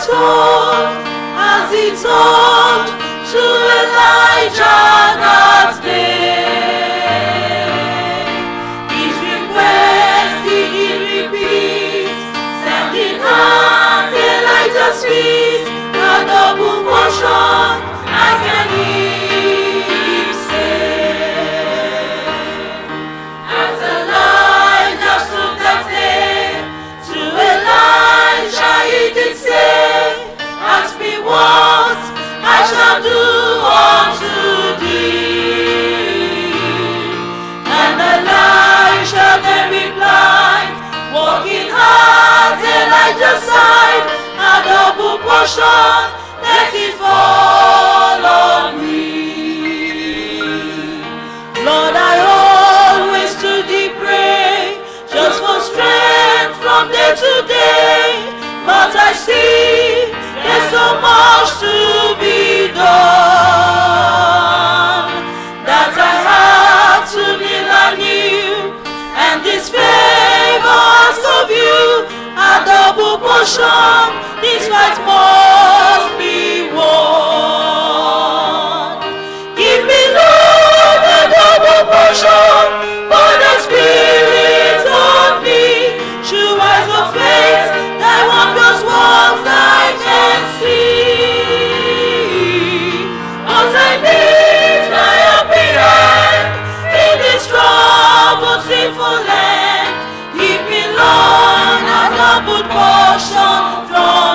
told, as he told to Elijah that day. His request did he repeat, sending out Elijah's feet, a double portion I can hear him say. As Elijah stood that day, to Elijah he did say, Ask me what I shall do unto thee. And Elisha then replied, Walking hard Elijah's side, a double portion, let it fall on me. Lord, I always to thee pray, just for strength from day to day. But I see there's so much to be done that I have to live anew. And this favor ask of you, a double portion, this fight must be won. Give me, Lord, a double portion, for the Spirit on me. True eyes of faith, thy wondrous works I can see. But I need thy happy hand in this troubled, sinful land. Give me, Lord, a double portion from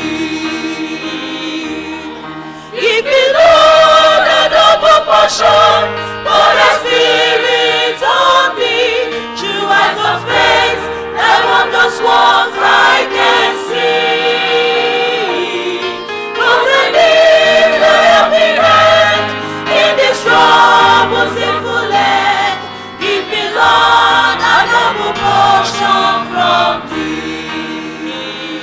thee. Give me, Lord, a double portion, for the Spirit on me. True eyes of faith, thy wondrous works I can see. But I need thy happy hand in this troubled, sinful land. Give me, Lord, a double portion from thee.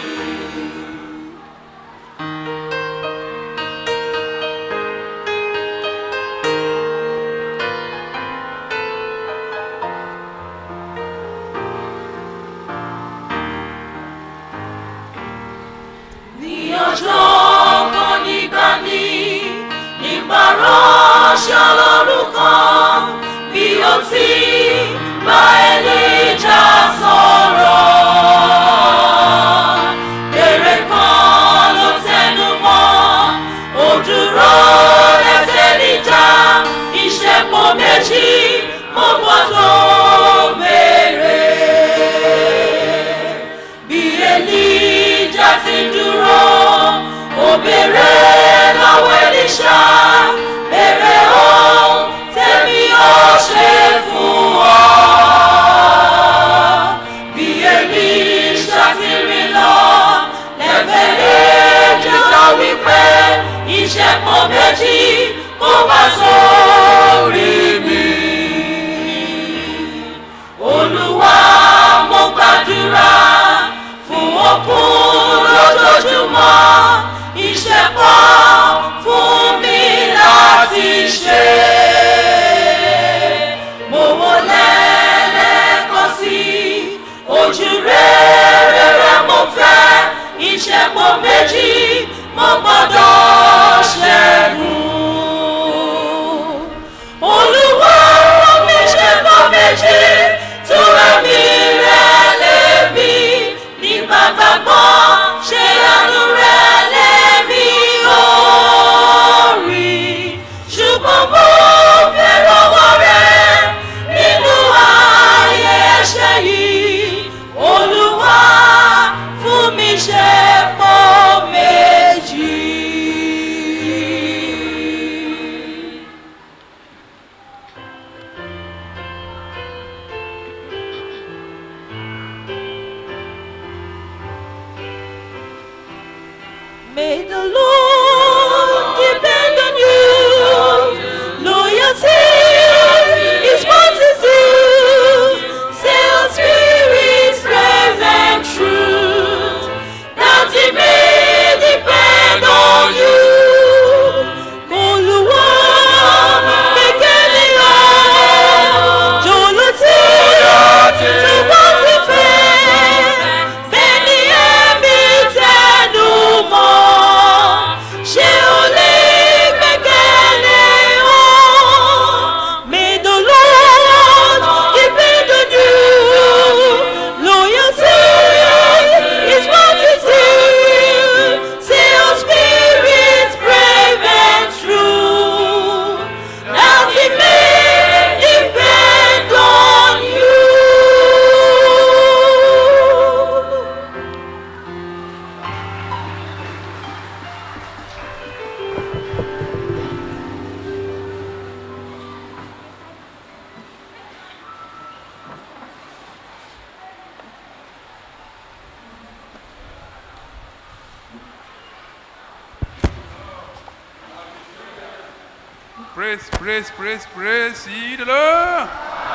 ní ọjọ́ kan nígbà ní nígbà ránṣẹ́ ọlọ́run kan bí ó ti bá Èlíjà sọ̀rọ̀. Èrè kan ló tẹnu mọ́, ó dúró lẹ́sẹ̀ níjà, ìṣẹ́pọ̀ méjì mo gbọ́ tó béèrè bí Èlíjà ti dúró ó béèrè lọ́wọ́ Èlíṣà béèrè ohun tèmi ó ṣe fún ọ. bí Èlíṣà ti rìn lọ lẹ́gbẹ̀ẹ́ Èlíjà wípé ìṣẹ́pọ̀ méjì kó bá sórí mi olúwa mo gbàdúrà fún okun lójoojúmọ́ iṣẹ́ pọ̀ fún mi láti ṣe. mo wọlé lẹ́ẹ̀kan sí ojú rere rẹ mo fẹ́ iṣẹ́ pọ̀ méjì mo gbọ́dọ̀ ṣẹ́gun. Praise, praise, praise, praise ye the Lord.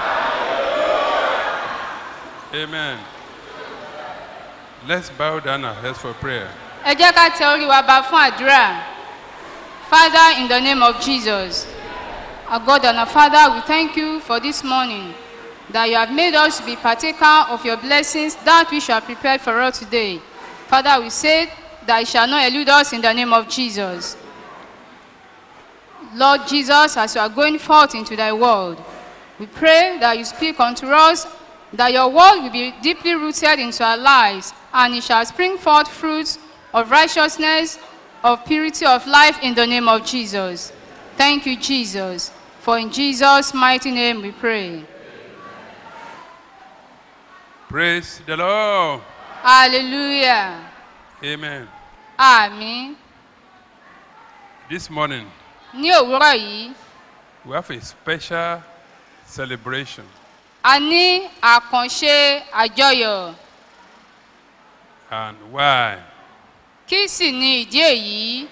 Amen. Let's bow down our heads for prayer. ẹ jẹ́ ká tẹ orí wa ba fún àdúrà father in the name of jesus our god and our father we thank you for this morning that you have made us to be partaker of your blessings that which you have prepared for us today father we say that it shall not elude us in the name of jesus lord jesus as you are going forth into thy world we pray that you speak unto us that your word will be deeply rooted into our lives and it shall spring forth fruits of righteousness, of purity of life in the name of Jesus. Thank you, Jesus. For in Jesus' mighty name we pray. Praise the Lord. Hallelujah. Amen. Àmín. This morning, Ní òwúrọ̀ yìí, we have a special celebration. a ní àkànṣe àjọyọ̀. And why? Kí sì ni ìdí èyí?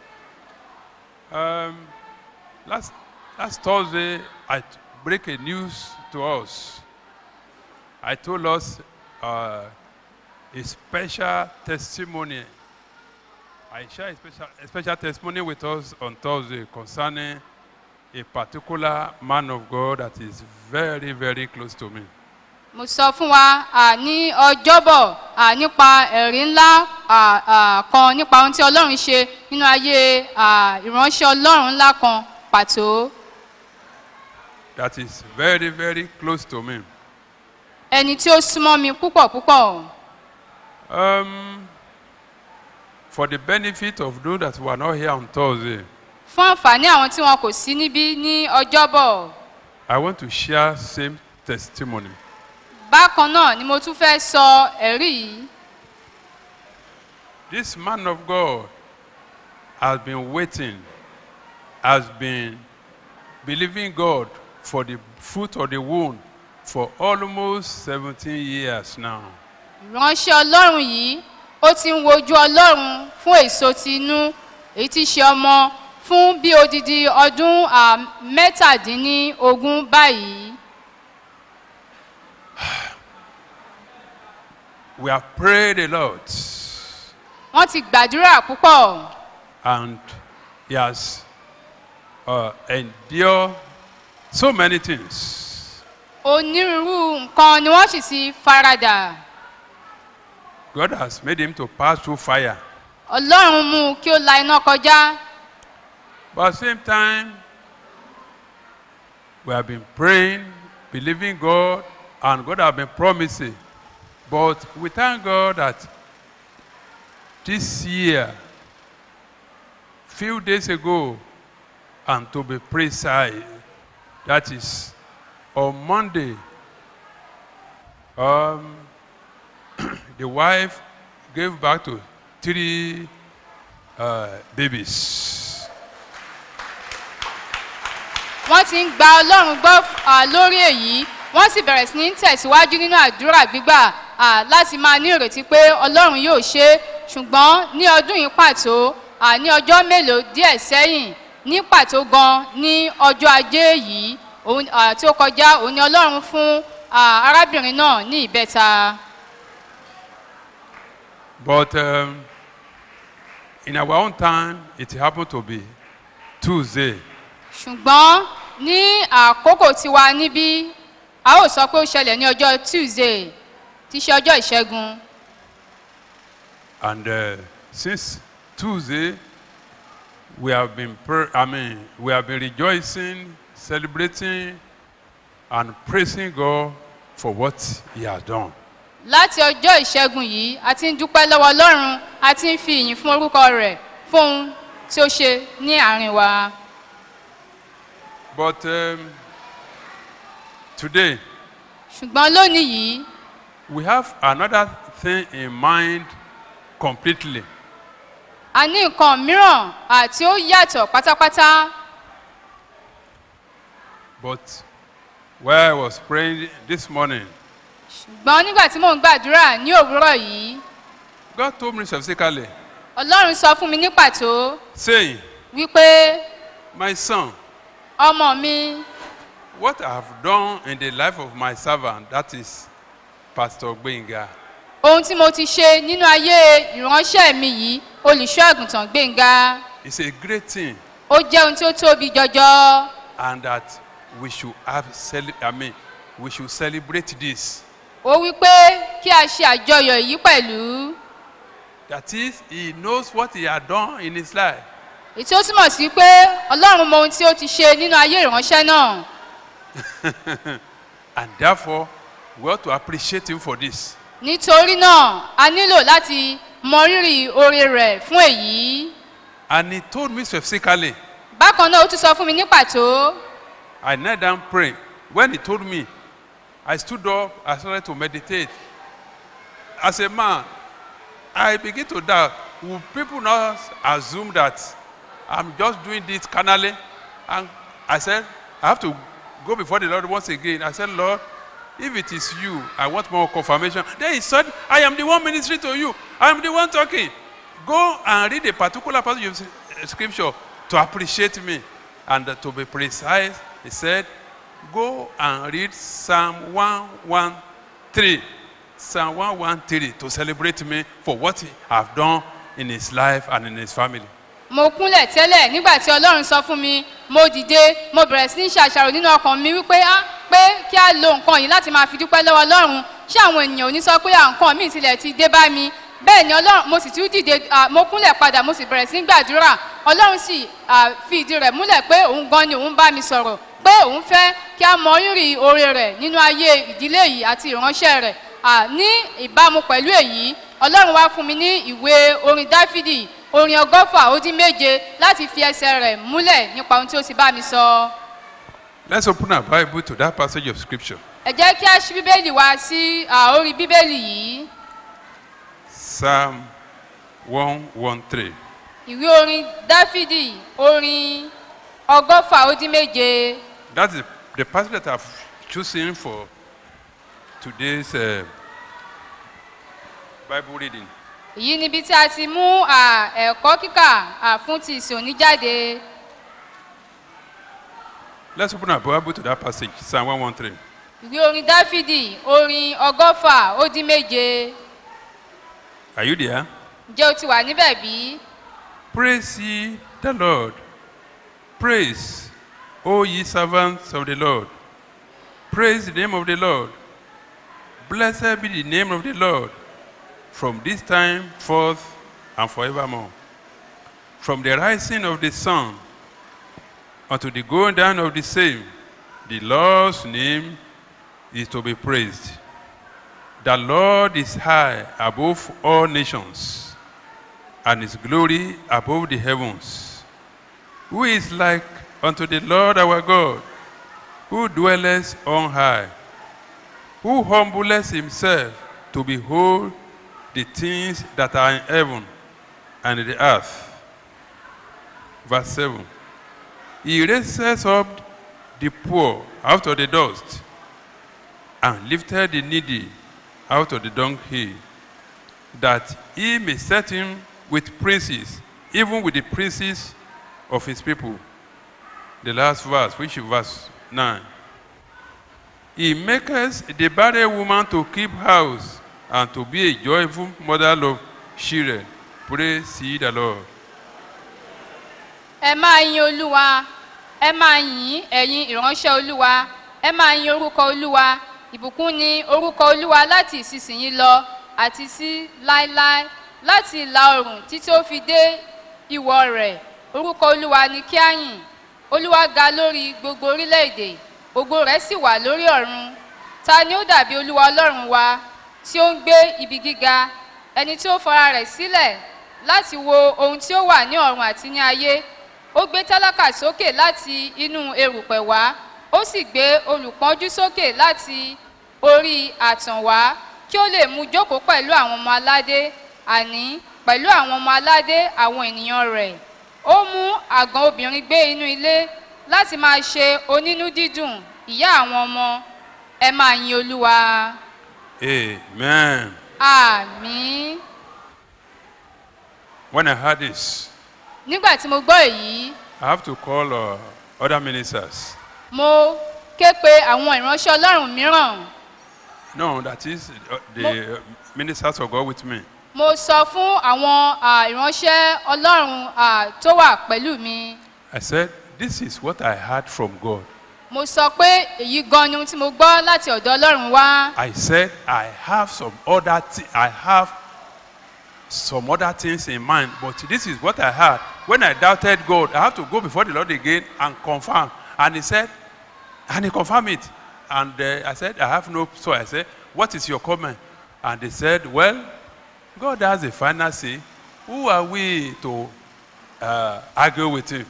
Um, last, last Thursday, I t- break a news to us. I told us uh, a special testimony. I share a special, a special testimony with us on Thursday concerning a particular man of God that is very, very close to me. Mo sọ fún wa à, ní ọjọ́bọ̀ à, nípa ẹ̀rí ńlá à, à, kan nípa ohun tí Ọlọ́run ṣe nínú ayé à, ìránṣẹ́ Ọlọ́run ńlá kan pàtó. That is very, very close to me. Ẹni tí ó súnmọ́ mi púpọ̀ púpọ̀. Um, for the benefit of those that were not here on Thursday, Fún àǹfààní àwọn tí wọn kò sí níbí ní ọjọ́bọ̀. I want to share same testimony. Bákan náà ni mo tún fẹ́ sọ ẹ̀rí yìí. This man of God has been waiting, has been believing God for the fruit of the womb for almost 17 years now. Ìránṣẹ́ Ọlọ́run yìí ó ti ń wojú Ọlọ́run fún èso ti inú èyí tí í ṣe ọmọ fún bí odidi ọdún à, mẹ́tàdínlógún báyìí. We have prayed a lot Wọ́n ti gbàdúrà púpọ̀. and he has uh, endured so many things. Onírúurú nǹkan ni wọ́n sì ti faradà. God has made him to pass through fire. Ọlọ́run mú kí ó la iná kọjá. But at the same time, we have been praying, believing God, and God has been promising. But we thank God that this year, few days ago, and to be precise, that is on Monday, um, the wife gave back to three uh, babies. wọ́n ti ń gba ọlọ́run gbọ́ à, lórí èyí wọ́n sì bẹ̀rẹ̀ sí ní tẹ̀síwájú nínú àdúrà gbígbà à, láti máa ní ìrètí pé ọlọ́run yóò ṣe é ṣùgbọ́n ní ọdún yìí pàtó à, ní ọjọ́ mélòó díẹ̀ sẹ́yìn ní pàtó gan ní ọjọ́ ajé yìí òun- à, tí ó kọjá òun ni ọlọ́run fún à, arábìnrin náà ní ìbẹ́ta. But um, in our own time, it happened to be Tuesday. ṣùgbọ́n ní àkókò tiwa níbí a ó sọ pé ó ṣẹlẹ̀ ní ọjọ́ tuesday tí í ṣe ọjọ́ ìṣẹ́gun. And uh, since Tuesday, we have been, pr- I mean, we have been rejoicing, celebrating, and praising God for what He has done. láti ọjọ́ ìṣẹ́gun yìí a ti ń dúpẹ́ lọ́wọ́ ọlọ́run a ti ń fi ìyìn fún orúkọ rẹ̀ fún ohun tí ó ṣe ní àárín wa. But um, today, ṣùgbọ́n lónìí yìí we have another thing in mind completely. a ní nǹkan mìíràn àti ó yàtọ̀ pátápátá But while I was praying this morning, ṣùgbọ́n nígbà tí mò ń gbàdúrà ní òwúrọ̀ yìí God told me specifically, ọlọ́run sọ fún mi ní pàtó saying, wípé My son, ọmọ mi what I have done in the life of my servant, that is Pastor Gbenga, ohun tí mo ti ṣe nínú ayé ìránṣẹ́ mi yìí olùṣọ́ àgùntàn gbẹ̀ngà is a great thing, ó jẹ́ ohun tí ó tóbi jọjọ and that we should have, cele- I mean, we should celebrate this. ó wí pé kí a ṣe àjọyọ̀ yìí pẹ̀lú That is, he knows what he had done in his life. èyí tí ó túmọ̀ sí pé ọlọ́run mọ ohun tí ó ti ṣe nínú ayé ìránṣẹ́ náà And therefore, we ought to appreciate him for this. nítorí náà a nílò láti mọ rírì oore rẹ̀ fún èyí And he told me specifically, bákan náà ó tún sọ fún mi ní pàtó I knelt down praying. When he told me, I stood up, I started to meditate. As a man, I begin to doubt. Will people not assume that I'm just doing this carnally? And I said, I have to go before the Lord once again. I said, Lord, if it is you, I want more confirmation. Then he said, I am the one ministering to you. I am the one talking. Go and read a particular passage of s- scripture to appreciate me. And uh, to be precise, he said, Go and read Psalm 113. Psalm 113 to celebrate me for what he have done in his life and in his family. mo kúnlẹ̀ tẹ́lẹ̀ nígbà tí ọlọ́run sọ fún mi mo dìde mo bẹ̀rẹ̀ sí ní ṣàṣàrò nínú ọkàn mi wípé á pé kí á lo nǹkan yìí láti máa fi dúpẹ́ lọ́wọ́ ọlọ́run ṣé àwọn ènìyàn ò ní sọ pé à nǹkan míì tilẹ̀ ti dé bá mi bẹ́ẹ̀ ni ọlọ́run mo sì tún dìde à, mo kúnlẹ̀ padà mo sì bẹ̀rẹ̀ sí ní gbàdúrà ọlọ́run sì à, fi ìdí rẹ̀ múlẹ̀ pé òun gan ni òun bá mi sọ̀rọ̀ pé òun fẹ́ kí á mọ rírì oore rẹ̀ nínú ayé ìdílé yìí àti ìránṣẹ́ rẹ̀ à, ní ìbámu pẹ̀lú èyí ọlọ́run wá fún mi ní ìwé orin dáfídì orin ọgọ́fà ó dín méje láti fi ẹsẹ̀ rẹ̀ múlẹ̀ nípa ohun tí ó ti bá mi sọ. Let's open our Bible to that passage of scripture. ẹ jẹ́ kí a ṣí bíbélì wá sí à, orí bíbélì yìí Psalm 113. ìwé orin dáfídì orin ọgọ́fà ó dín méje That is the passage that I've chosen for today's uh, Bible reading. èyí níbi tí a ti mú à, ẹ̀kọ́ kíkà à, fún ti ìsìn òní jáde Let's open our Bible to that passage, Psalm 113. ìwé orin dáfídì orin ọgọ́fà ó dín méje Are you there? ǹjẹ́ o ti wà níbẹ̀ bí? Praise ye the Lord. Praise, O ye servants of the Lord. Praise the name of the Lord. Blessed be the name of the Lord from this time forth and forevermore. From the rising of the sun unto the going down of the same, the Lord's name is to be praised. The Lord is high above all nations and his glory above the heavens. Who is like unto the Lord our God, who dwelleth on high, who humbleth himself to behold the things that are in heaven and in the earth. Verse 7. He raises up the poor out of the dust and lifted the needy out of the dunghill that he may set him with princes, even with the princes of his people. The last verse, which is verse 9. He maketh the barren woman to keep house and to be a joyful mother of children. Praise ye the Lord. ẹ máa yin olúwa ẹ máa yìn ẹ̀yin ìránṣẹ́ olúwa ẹ máa yin orúkọ olúwa ìbùkún ni orúkọ olúwa láti ìsinsìnyí lọ àti sí láéláé láti ìlà oòrùn títí ó fi dé ìwọ̀ rẹ̀ orúkọ olúwa ni kí á yìn olúwa ga lórí gbogbo orílẹ̀-èdè ògo rẹ̀ sì wà lórí ọ̀run ta ni ó dàbí olúwa ọlọ́run wa tí ó ń gbé ibi gíga ẹni tí ó fara rẹ̀ sílẹ̀ láti wo ohun tí ó wà ní ọ̀run àti ní ayé ó gbé tálákà sókè láti inú erùpẹ̀ wá ó sì gbé olùpọ́njú sókè láti orí àtàn wá kí ó lè mú jókòó pẹ̀lú àwọn ọmọ aládé àní pẹ̀lú àwọn ọmọ aládé àwọn ènìyàn rẹ̀ ó mú àgàn obìnrin gbé inú ilé láti máa ṣe onínú dídùn ìyá àwọn ọmọ ẹ máa yin olúwa Amen. àmì When I heard this, nígbà tí mo gbọ́ èyí I have to call uh, other ministers. mo ké pe àwọn ìránṣẹ́ ọlọ́run mìíràn No, that is uh, the uh, ministers of God with me. mo sọ fún àwọn à, ìránṣẹ́ ọlọ́run à, tó wà pẹ̀lú mi I said, This is what I heard from God. mo sọ pé èyí gan ni ohun tí mo gbọ́ láti ọ̀dọ̀ ọlọ́run wá I said, I have some other thi- I have some other things in mind, but this is what I heard. When I doubted God, I have to go before the Lord again and confirm. And he said, and he confirmed it. And uh, I said, I have no. So I said, What is your comment? And they said, Well, God has a final say. Who are we to uh, argue with him?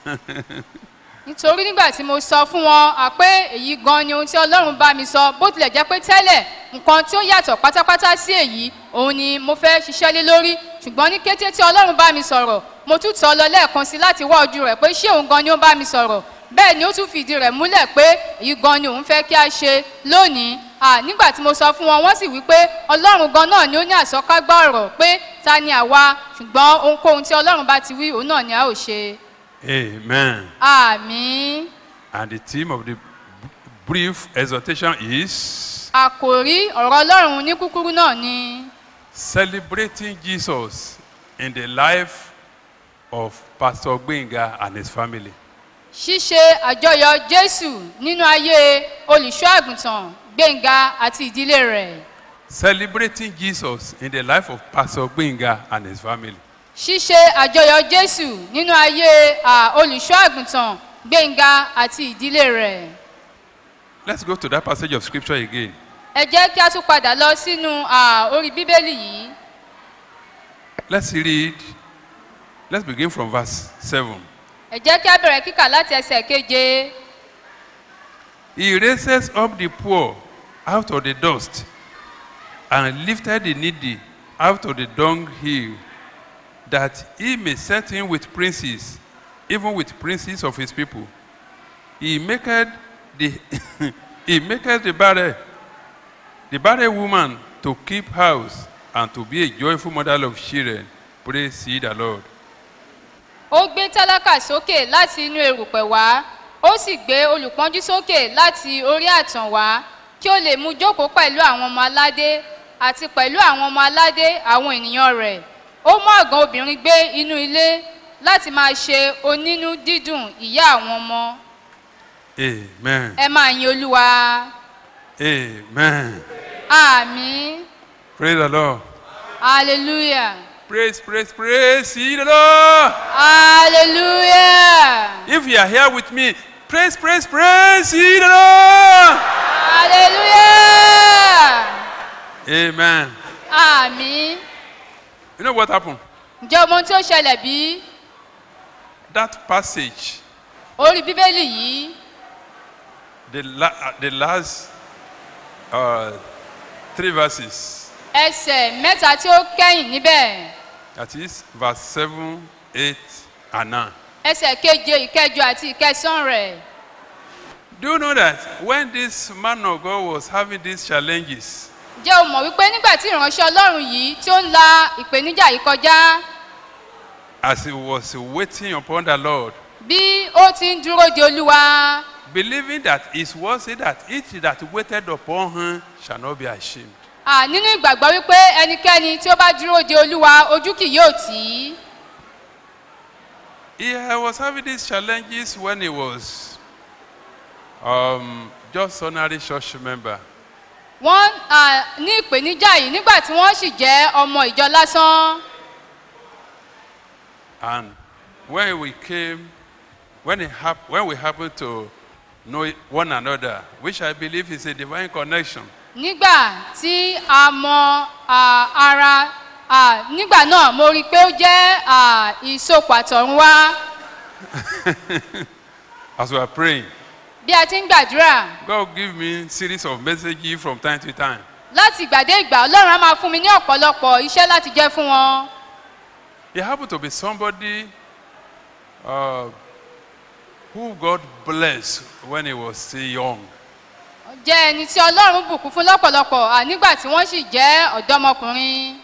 nítorí nígbà tí mo sọ fún wọn à pé èyí gan ni ohun tí ọlọ́run bá mi sọ bó tilẹ̀ jẹ́ pé tẹ́lẹ̀ nǹkan tí ó yàtọ̀ pátápátá sí èyí òun ni mo fẹ́ ṣiṣẹ́ lé lórí ṣùgbọ́n ní kété tí ọlọ́run bá mi sọ̀rọ̀ mo tún tọ́ lọ lẹ́ẹ̀kan sí láti wá ojú rẹ̀ pé ṣé òun gan ni ó bá mi sọ̀rọ̀ bẹ́ẹ̀ ni ó tún fìdí rẹ̀ múlẹ̀ pé èyí gan ni òun fẹ́ kí a ṣe lónìí à nígbà tí mo sọ fún wọn wọ́n sì wí pé ọlọ́run gan náà ni ó ní àsọkágbá ọ̀rọ̀ pé ta ni àwa ṣùgbọ́n ohunkóhun tí ọlọ́run bá ti wí òun náà ni a ó ṣe Amen. àmín. And the theme of the b- brief exhortation is àkòrí ọ̀rọ̀ ọlọ́run ní kúkúrú náà ni celebrating Jesus in the life of Pastor Gbenga and his family. ṣíṣe àjọyọ̀ jésù nínú ayé olùṣọ́ àgùntàn gbẹ̀ngà àti ìdílé rẹ̀ Celebrating Jesus in the life of Pastor Gbenga and his family. ṣíṣe àjọyọ̀ jésù nínú ayé à, olùṣọ́ àgùntàn gbẹ̀ngà àti ìdílé rẹ̀ Let's go to that passage of scripture again. ẹ jẹ́ kí a tún padà lọ sínú à, orí bíbélì yìí Let's read. Let's begin from verse 7. ẹ jẹ́ kí a bẹ̀rẹ̀ kíkà láti ẹsẹ̀ keje He raises up the poor out of the dust and lifted the needy out of the dunghill, that he may set him with princes, even with princes of his people. He maketh the he maketh the barren, the barren woman to keep house and to be a joyful mother of children. Praise ye the Lord. ó gbé tálákà sókè láti inú erùpẹ̀ wá ó sì gbé olùpọ́njú sókè láti orí àtàn wá kí ó lè mú jókòó pẹ̀lú àwọn ọmọ aládé àti pẹ̀lú àwọn ọmọ aládé àwọn ènìyàn rẹ̀ ó mú àgàn obìnrin gbé inú ilé láti máa ṣe onínú dídùn ìyá àwọn ọmọ Amen. ẹ máa yin olúwa Amen. àmì Praise the Lord. hallelujah Praise, praise, praise ye the Lord. hallelujah If you are here with me, praise, praise, praise ye the Lord. hallelujah Amen. àmì You know what happened? ǹjẹ́ ọmọ ohun tí ó ṣẹlẹ̀ bí? That passage, orí bíbélì yìí the, la- uh, the last uh, three verses, ẹsẹ̀ mẹ́ta tí ó kẹ́yìn níbẹ̀ that is verse 7, 8, and 9. ẹsẹ̀ keje ìkẹjọ àti ìkẹsàn rẹ̀ Do you know that when this man of God was having these challenges, jẹ́ o mọ̀ wípé nígbà tí ìránṣẹ́ ọlọ́run yìí tí ó ń la ìpèníjà yìí kọjá as he was waiting upon the Lord, bí ó ti ń dúró de olúwa believing that his word said that each that waited upon him shall not be ashamed. à nínú ìgbàgbọ́ wípé ẹnikẹ́ni tí ó bá dúró de olúwa ojú kì yóò tì í He uh, was having these challenges when he was um, just ordinary church member. wọ́n à, ní ìpèníjà yìí nígbà tí wọ́n sì jẹ́ ọmọ ìjọ lásán And when we came, when, it hap- when we happened to know one another, which I believe is a divine connection, nígbà tí a mọ à, ara à, nígbà náà mo rí i pé ó jẹ́ à, ìsopọ̀ àtọ̀run wá as we are praying, bí a ti ń gbàdúrà God give me series of messages from time to time. láti ìgbà dé ìgbà ọlọ́run á máa fún mi ní ọ̀pọ̀lọpọ̀ iṣẹ́ láti jẹ́ fún wọn He happened to be somebody uh, who God blessed when he was still young. jẹ́ ẹni tí ọlọ́run bùkún fún lọ́pọ̀lọpọ̀ à, nígbà tí wọ́n sì jẹ́ ọ̀dọ́mọkùnrin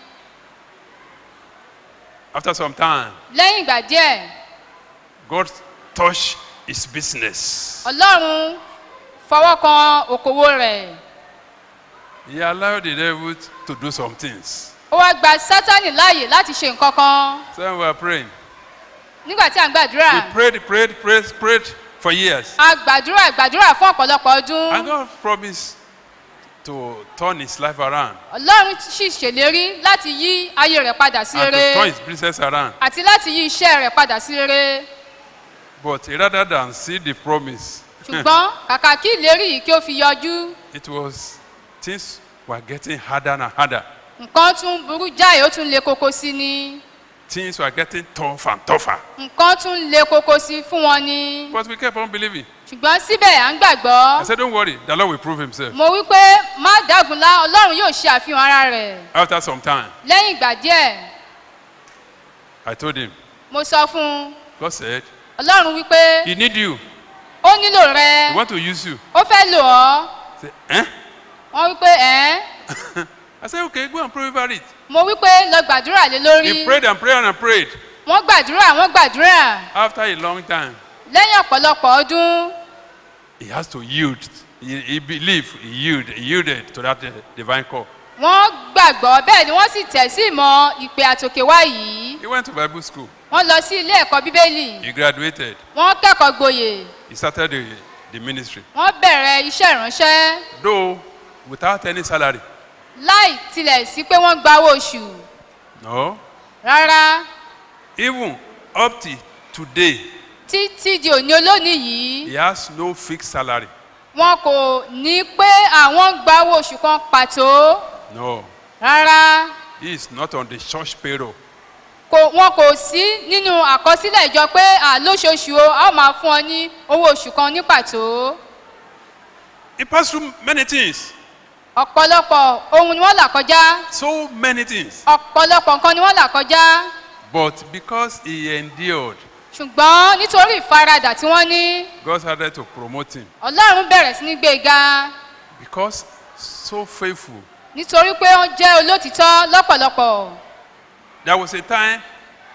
After some time, lẹ́yìn ìgbà díẹ̀ God touched his business. ọlọ́run fọwọ́ kan òkòwò rẹ̀ He allowed the devil to do some things. ó wá gba sátánì láàyè láti ṣe nǹkan kan So we were praying. nígbà tí à ń gbàdúrà We prayed, prayed, prayed, prayed for years. a gbàdúrà gbàdúrà fún ọ̀pọ̀lọpọ̀ ọdún And God promised to turn his life around ọlọ́run sì ṣèlérí láti yí ayé rẹ̀ padà sí and to rere turn his business around. àti láti yí iṣẹ́ rẹ̀ padà sí rere But rather than see the promise, ṣùgbọ́n kàkà kí ìlérí yìí kí ó fi yọjú it was things were getting harder and harder. nǹkan tún burú jáì ó tún le koko sí ni Things were getting tough and tougher. nǹkan tún le koko sí fún wọn ni But we kept on believing. ṣùgbọ́n síbẹ̀ à ń gbàgbọ́ I said, Don't worry, the Lord will prove himself. mo wí pé má dágunlá ọlọ́run yóò ṣe àfihàn ara rẹ̀ After some time, lẹ́yìn ìgbà díẹ̀ I told him, mo sọ fún un God said, ọlọ́run wí pé He need you. ó nílò He rẹ want to use you. ó fẹ́ lò ọ́ I said, Eh? wọ́n wí pé ẹ́ I said, Okay, go and pray over it. mo wí pé lọ gbàdúrà lé lórí He prayed and prayed and prayed. wọ́n gbàdúrà wọ́n gbàdúrà After a long time, lẹ́yìn ọ̀pọ̀lọpọ̀ ọdún he has to yield. He, he believed, he yielded, he yielded to that uh, divine call. wọ́n gbàgbọ́ bẹ́ẹ̀ ni wọ́n sì tẹ̀ sí ìmọ̀ ìpè àtòkèwá yìí He went to Bible school. wọ́n lọ sí ilé ẹ̀kọ́ bíbélì He graduated. wọ́n kẹ́kọ̀ọ́ gboyè He started the, the ministry. wọ́n bẹ̀rẹ̀ iṣẹ́ ìránṣẹ́ Though without any salary. láì tilẹ̀ sí pé wọ́n gba owó oṣù No. rárá Even up to today, títí di òní olónìí yìí he has no fixed salary. wọn kò ní pé àwọn gba owó oṣù kan pàtó No. rárá He is not on the church payroll. kò wọn kò sí nínú àkọsílẹ̀ ìjọ pé à lóṣooṣù o a ó máa fún ọ ní owó oṣù kan ní pàtó He passed through many things. ọ̀pọ̀lọpọ̀ ohun ni wọ́n là kọjá So many things. ọ̀pọ̀lọpọ̀ nǹkan ni wọ́n là kọjá But because he endured, ṣùgbọ́n nítorí ìfaradà tí wọ́n ní God started to promote him. ọlọ́run bẹ̀rẹ̀ sí ní gbé e ga Because so faithful. nítorí pé wọ́n jẹ́ olótìtọ́ lọ́pọ̀lọpọ̀ There was a time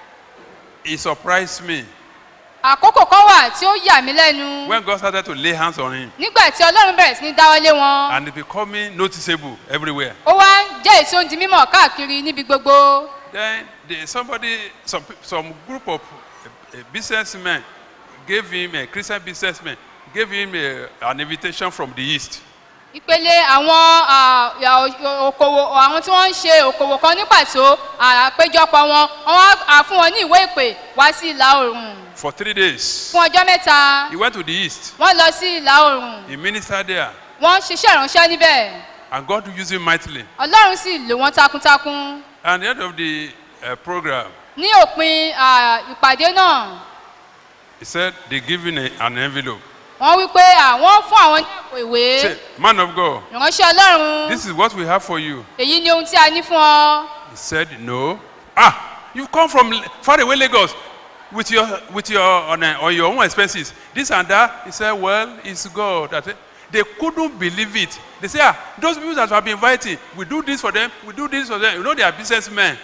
he surprised me àkókò kan wà tí ó yà mí lẹ́nu when God started to lay hands on him nígbà tí ọlọ́run bẹ̀rẹ̀ sí ní dáwọ́lé wọn and it becoming noticeable everywhere. ó wá ń jẹ́ èyí tí ó ń di mímọ̀ káàkiri níbi gbogbo Then the, somebody, some, pe- some group of uh, uh, businessmen gave him, a Christian businessmen, gave him a, an invitation from the east. ìpele àwọn à, à, o- okòwò àwọn tí wọ́n ń ṣe okòwò kan ní pàtó àpéjọpọ̀ wọn wọ́n wá à, fún wọn ní ìwé ìpè wá sí ìlà oòrùn For three days, fún ọjọ́ mẹ́ta he went to the east. wọ́n lọ sí ìlà oòrùn He ministered there, wọ́n ṣiṣẹ́ ìránṣẹ́ níbẹ̀ and God used him mightily. ọlọ́run sì lò wọ́n takuntakun At the end of the uh, program, ní òpin à, ìpàdé náà he said they give him a, an envelope. wọ́n wí pé àwọn fún àwọn ní àpò ìwé Say, man of God, ìránṣẹ́ ọlọ́run this is what we have for you. èyí ni ohun tí a ní fún ọ He said, no. Ah, you come from L- far away Lagos with your with your on, uh, on your own expenses. This and that. He said, well, it's God. That they couldn't believe it. They say, ah, those people that have been inviting, we do this for them, we do this for them. You know, they are businessmen.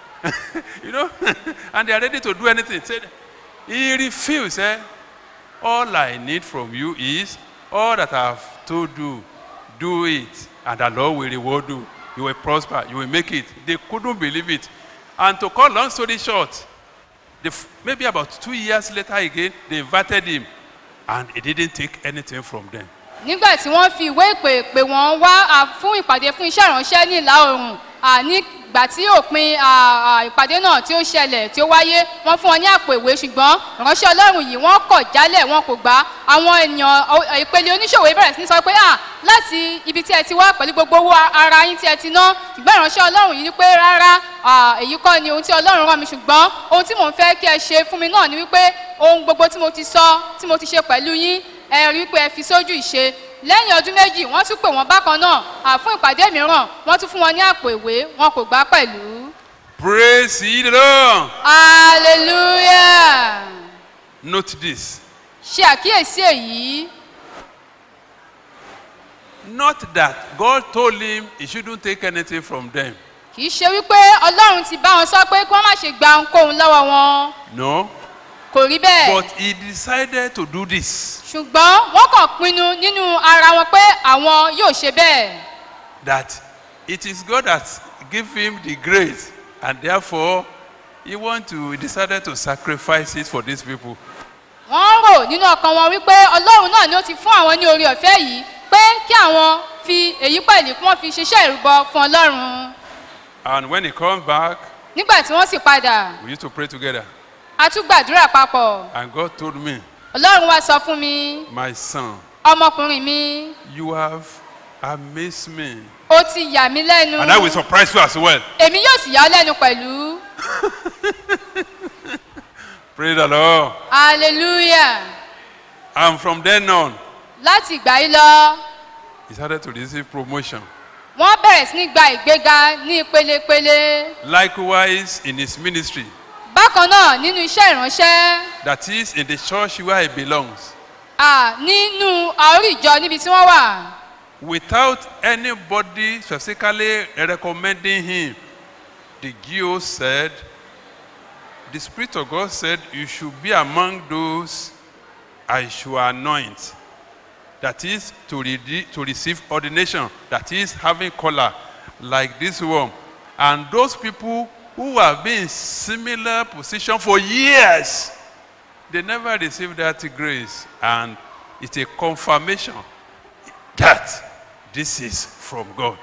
you know, and they are ready to do anything. Said, he refused. Eh? All I need from you is all that I have told you. Do it, and the Lord will reward you. You will prosper. You will make it. They couldn't believe it. And to cut long story short, the, f- maybe about two years later again, they invited him, and he didn't take anything from them. nígbà tí wọ́n fi ìwé ìpè pè wọ́n wá à, fún ìpàdé fún iṣẹ́ ìránṣẹ́ ní ìlà oòrùn à, nígbà tí òpin à, à, ìpàdé náà tí ó ṣẹlẹ̀ tí ó wáyé wọ́n fún wọn ní àpò ìwé ṣùgbọ́n ìránṣẹ́ ọlọ́run yìí wọ́n kọ̀ jálẹ̀ wọn kò gbà àwọn ènìyàn ọ- ìpele oníṣòwò yìí bẹ̀rẹ̀ sí ní sọ pé à láti ibi tí ẹ ti wá pẹ̀lú gbogbo owó ara yín tí ẹ ti ná ṣùgbọ́n ìránṣẹ́ ọlọ́run yìí ní pé rárá à, èyí kọ́ ni ohun tí ọlọ́run rán mi ṣùgbọ́n ohun tí mò ń fẹ́ kí ẹ ṣe fún mi náà ni wípé ohun gbogbo tí mo ti sọ tí mo ti ṣe pẹ̀lú yín ẹ rí i pé ẹ fi sójú ìṣe lẹ́yìn ọdún méjì wọ́n tún pè wọ́n bákan náà à, fún ìpàdé mìíràn wọ́n tún fún wọn ní àpò ìwé wọn kò gbà pẹ̀lú. Praise ye the Lord. hallelujah Note this. ṣe àkíyèsí èyí Not that God told him he shouldn't take anything from them. kì í ṣe wípé ọlọ́run ti bá wọn sọ pé kí wọ́n má ṣe gba ohunkóhun lọ́wọ́ wọn No. kò rí bẹ́ẹ̀ But he decided to do this. ṣùgbọ́n wọ́n kàn pinnu nínú ara wọn pé àwọn yóò ṣe bẹ́ẹ̀ That it is God that give him the grace. And therefore, he want to, he decided to sacrifice it for these people. wọ́n rò nínú ọkàn wọn wípé ọlọ́run náà ni ó ti fún àwọn ní orí ọ̀fẹ́ yìí pé kí àwọn fi èyí pẹ̀lú kí wọ́n fi ṣiṣẹ́ ìrúbọ fún ọlọ́run And when he comes back, nígbà tí wọ́n sì padà we used to pray together. a tún gbàdúrà papọ̀ And God told me, ọlọ́run wá sọ fún mi my son, ọmọkùnrin mi you have amazed me. ó ti yà mí lẹ́nu And I will surprise you as well. èmi yóò sì yà ọ́ lẹ́nu pẹ̀lú Praise the Lord. hallelujah And from then on, láti ìgbà yìí lọ he started to receive promotion. wọ́n bẹ̀rẹ̀ sí ní gba ìgbéga ní ìpelepele Likewise, in his ministry, bákan náà nínú iṣẹ́ ìránṣẹ́ that is, in the church where he belongs, à nínú àórí ìjọ níbi tí wọ́n wà without anybody specifically recommending him, the GO said, the Spirit of God said, You should be among those I should anoint. That is to, re- to receive ordination, that is having color like this one. And those people who have been in similar position for years, they never received that grace. And it's a confirmation that this is from God.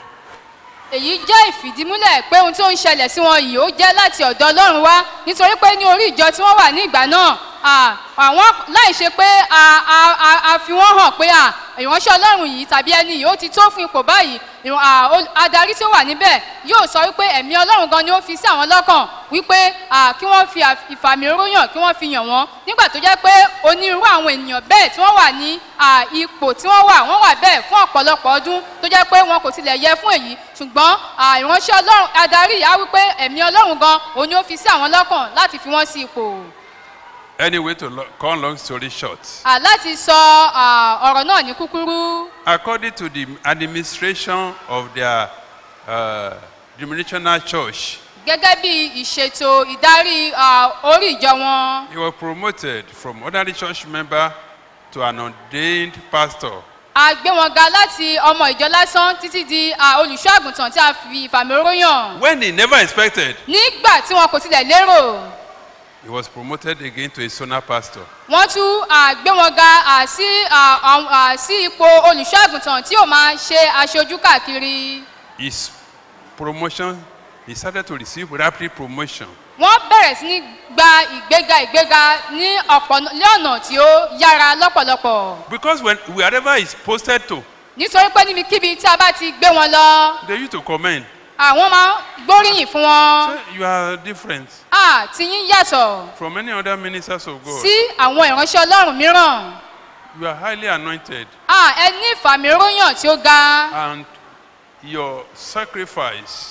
èyí jẹ́ ìfìdímúlẹ̀ pé ohun tó ń ṣẹlẹ̀ sí wọn yìí ó jẹ́ láti ọ̀dọ̀ ọlọ́run wá nítorí pé ní orí ìjọ tí wọ́n wà ní ìgbà náà à, àwọn láì ṣe pé a- a- a- a fi wọ́n hàn pé à, ìránṣẹ́ ọlọ́run yìí tàbí ẹni yìí ó ti tó fún ipò báyìí ìràn- à, ol- adarí tí ó wà níbẹ̀ yóò sọ wípé ẹ̀mí ọlọ́run gan ni ó fi sí àwọn lọ́kàn wípé à, kí wọ́n fi àf- ìfàmì oróyàn kí wọ́n fi yàn wọ́n nígbà tó jẹ́ pé onírúurú àwọn ènìyàn bẹ́ẹ̀ tí wọ́n wà ní à, ipò tí wọ́n wà wọ́n wà bẹ́ẹ̀ fún ọ̀pọ̀lọpọ̀ ọdún tó jẹ́ pé wọn kò tilẹ̀ yẹ fún èyí ṣùgbọ́n à, ìránṣẹ́ ọlọ́run adarí yìí á wípé ẹ̀mí ọlọ́run gan òun ni ó fi sí àwọn lọ́kàn láti fi wọ́n sí ipò Anyway, to lo- cut long story short, À, láti sọ à, ọ̀rọ̀ náà ní kúkúrú according to the administration of their uh, denominational church, gẹ́gẹ́ bí ìṣètò ìdarí à, orí ìjọ wọn he was promoted from ordinary church member to an ordained pastor. a gbé wọn ga láti ọmọ ìjọ lásán títí di à, olùṣọ́ àgùntàn tí a fi ìfàmì oróyàn When he never expected, nígbà tí wọn kò tilẹ̀ lérò he was promoted again to a sona pastor. wọ́n tún à, gbé wọn ga à, sí à, àwọn- à, sí ipò olùṣọ́ àgùntàn tí yóò máa ṣe aṣojú káàkiri His promotion, he started to receive rapid promotion. wọ́n bẹ̀rẹ̀ sí ní gba ìgbéga ìgbéga ní ọ̀pọ̀ ní ọ̀nà tí ó yára lọ́pọ̀lọpọ̀ Because when wherever he's posted to, nítorí pé níbikíbi tí a bá ti gbé wọn lọ they used to comment, àwọn máa ń gbóríyìn fún wọn say, you are different à tí yín yàtọ̀ from any other ministers of God. sí àwọn ìránṣẹ́ ọlọ́run mìíràn You are highly anointed. à ẹ ní ìfàmìróyàn tí ó ga and your sacrifice,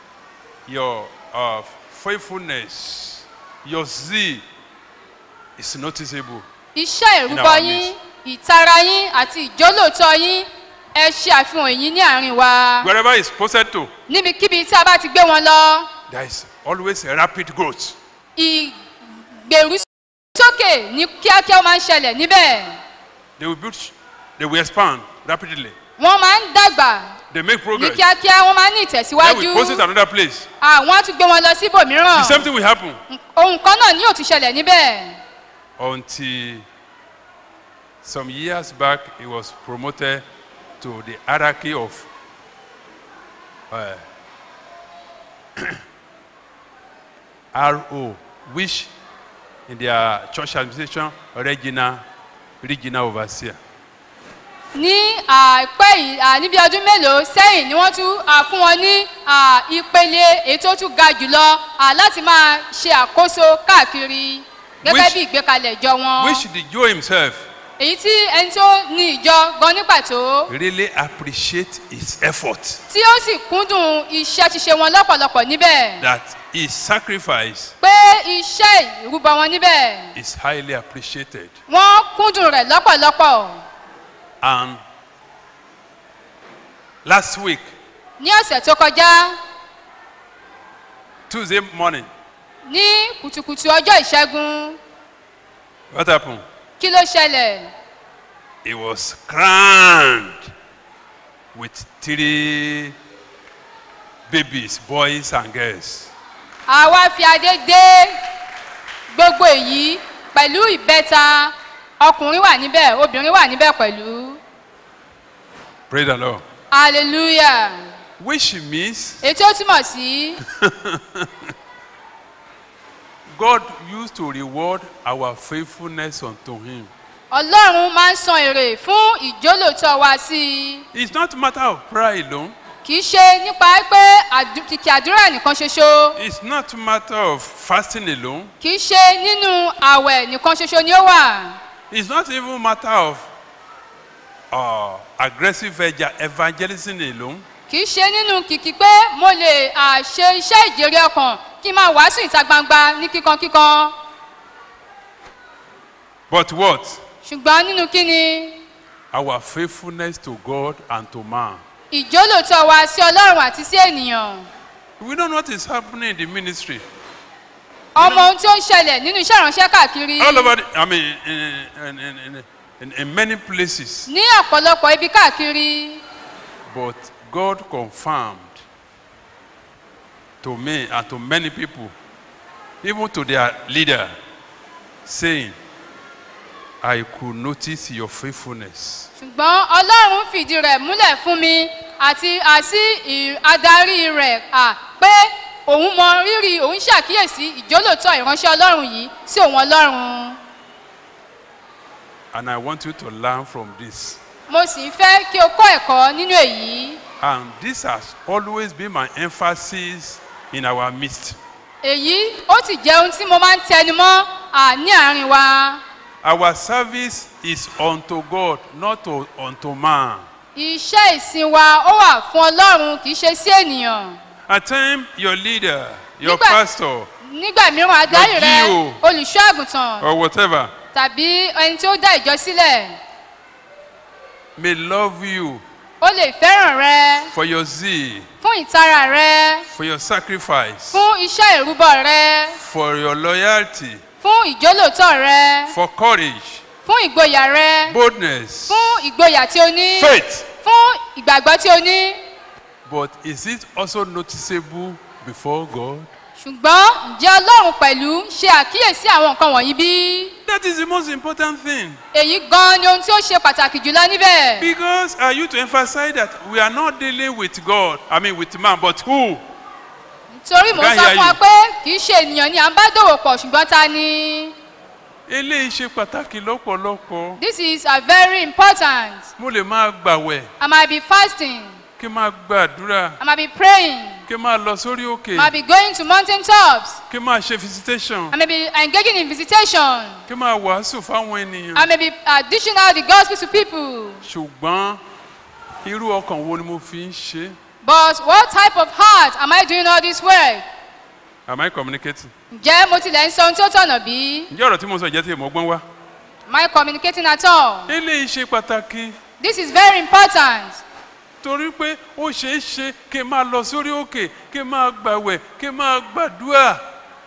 your uh, faithfulness, your zeal is noticeable. iṣẹ́ In ìrúbọ our yín ìtara yín àti ìjólóòtọ́ yín ẹ ṣe àfihàn èyí ní àárín wa Wherever it's posted to, níbikíbi tí a bá ti gbé wọn lọ there is always a rapid growth. ìgbèrú sókè ní kíákíá ó máa ń ṣẹlẹ̀ níbẹ̀ They will build, they will expand rapidly. wọ́n máa ń dàgbà They make ní progress. kíákíá wọ́n máa ń ní Then ìtẹ̀síwájú we post it another place. àwọn á tún gbé wọn lọ The síbòmíràn same thing will happen ohun kan náà ni yóò tún ṣẹlẹ̀ níbẹ̀ until some years back he was promoted to the hierarchy of uh, RO, which in their church administration, regional, regional overseer. ní àìpẹ́ yìí à, níbi ọdún mélòó sẹ́yìn ni wọ́n tún à, fún wọn ní à, ìpele èyí tó tún ga jùlọ à, láti máa ṣe àkóso káàkiri gẹ́gẹ́ Which- bí ìgbékalẹ̀ ìjọ wọn Which the Joe himself èyí tí ẹni tó ní ìjọ gan ní pàtó really appreciate his effort tí ó sì kúndùn iṣẹ́ ṣíṣe wọn lọ́pọ̀lọpọ̀ níbẹ̀ that his sacrifice pé iṣẹ́ ìrúbọ wọn níbẹ̀ is highly appreciated. wọ́n kúndùn rẹ̀ lọ́pọ̀lọpọ̀ And last week, ní ọ̀sẹ̀ tó kọjá Tuesday morning, ní kùtùkùtù ọjọ́ ìṣẹ́gun What happened? kí ló ṣẹlẹ̀ He was crowned with three babies, boys and girls. àwa fi adé dé gbogbo èyí pẹ̀lú ìbẹ́ta ọkùnrin wà níbẹ̀ obìnrin wà níbẹ̀ pẹ̀lú Praise the Lord. hallelujah Which means èyí tí ó túmọ̀ sí God used to reward our faithfulness unto Him. ọlọ́run máa ń san èrè fún ìjólótọ́ wa sí i It's not a matter of prayer alone. kì í ṣe nípa pé àdú- kìkì àdúrà nìkan ṣoṣo It's not a matter of fasting alone. kì í ṣe nínú àwẹ̀ nìkan ṣoṣo ni ó wà It's not even a matter of uh, aggressive eva- evangelism alone. kì í ṣe nínú kìkì pé mo lè à, ṣe iṣẹ́ ìjèrè ọkàn kí n máa wàásù ìta gbangba ní kíkankíkan But what? ṣùgbọ́n nínú kíni Our faithfulness to God and to man. ìjólótọ́ wa sí ọlọ́run àti sí ènìyàn We don't know what is happening in the ministry. ọmọ ohun tí ó ń ṣẹlẹ̀ nínú iṣẹ́ ìránṣẹ́ káàkiri All over, the, I mean, in, in, in, in, in, in many places. ní ọ̀pọ̀lọpọ̀ ibi káàkiri But God confirmed to me and to many people, even to their leader, saying, I could notice your faithfulness. ṣùgbọ́n ọlọ́run fìdí rẹ̀ múlẹ̀ fún mi àti àti ì- adarí rẹ̀ à pé òun mọ rírì òun ṣàkíyèsí ìjólótọ́ ìránṣẹ́ ọlọ́run yìí sí òun ọlọ́run And I want you to learn from this. mo sì ń fẹ́ kí o kọ́ ẹ̀kọ́ nínú èyí And this has always been my emphasis in our midst. èyí ó sì jẹ́ ohun tí mo máa ń tẹnu mọ́ à, ní àárín wa Our service is unto God, not to, unto man. iṣẹ́ ìsìn wa ó wà fún ọlọ́run kì í ṣe sí ènìyàn At times, your leader, your Nígbà- pastor, nígbà mìíràn adarí rẹ Your GO. olùṣọ́ àgùntàn or whatever, tàbí ẹni tí ó dá ìjọ sílẹ̀ may love you ó lè fẹ́ràn rẹ for your zeal, fún ìtara rẹ for your sacrifice, fún iṣẹ́ ìrúbọ rẹ for your loyalty, fún ìjólótọ́ rẹ for courage, fún ìgboyà rẹ boldness, fún ìgboyà tí o ní faith. fún ìgbàgbọ́ tí o ní But is it also noticeable before God? ṣùgbọ́n ǹjẹ́ ọlọ́run pẹ̀lú ṣe àkíyèsí àwọn nǹkan wọ̀nyí bí? That is the most important thing. èyí gan ni ohun tí ó ṣe pàtàkì jùlọ níbẹ̀. Because are you to emphasize that we are not dealing with God, I mean with man, but who? torí mò ń Can't sọ hear fún wa you. pé kì í ṣe ènìyàn ni à ń bá dòwò pọ̀ ṣùgbọ́n ta ni. Eléyìí ṣe pàtàkì lọ́pọ̀lọpọ̀. this is a very important. Mo lè máa gbàwẹ̀, I might be fasting. kí n máa gbàdúrà, I might be praying. kí n máa lọ sórí òkè, I might be going to mountain tops. kí n máa ṣe visitation, I may be engaging in visitation. kí n máa wàásù fáwọn ènìyàn. I may be uh, dishing out the gospel to people. Ṣùgbọ́n irú ọkàn wo ni mo fi ń ṣe? But what type of heart am I doing all this work? Am I communicating? Ǹjẹ́ mo tilẹ̀ ń sọ ohun tí ó tọ̀nà bí? Ǹjẹ́ ọ̀rọ̀ tí mo sọ ìjẹ́ tí èèmọ̀ gbọ́n wá? Am I communicating at all? Eléyìí ṣe pàtàkì. This is very important. torí pé ó ṣeé ṣe kí n máa lọ sórí òkè kí n máa gbàwẹ̀ kí n máa gbàdúrà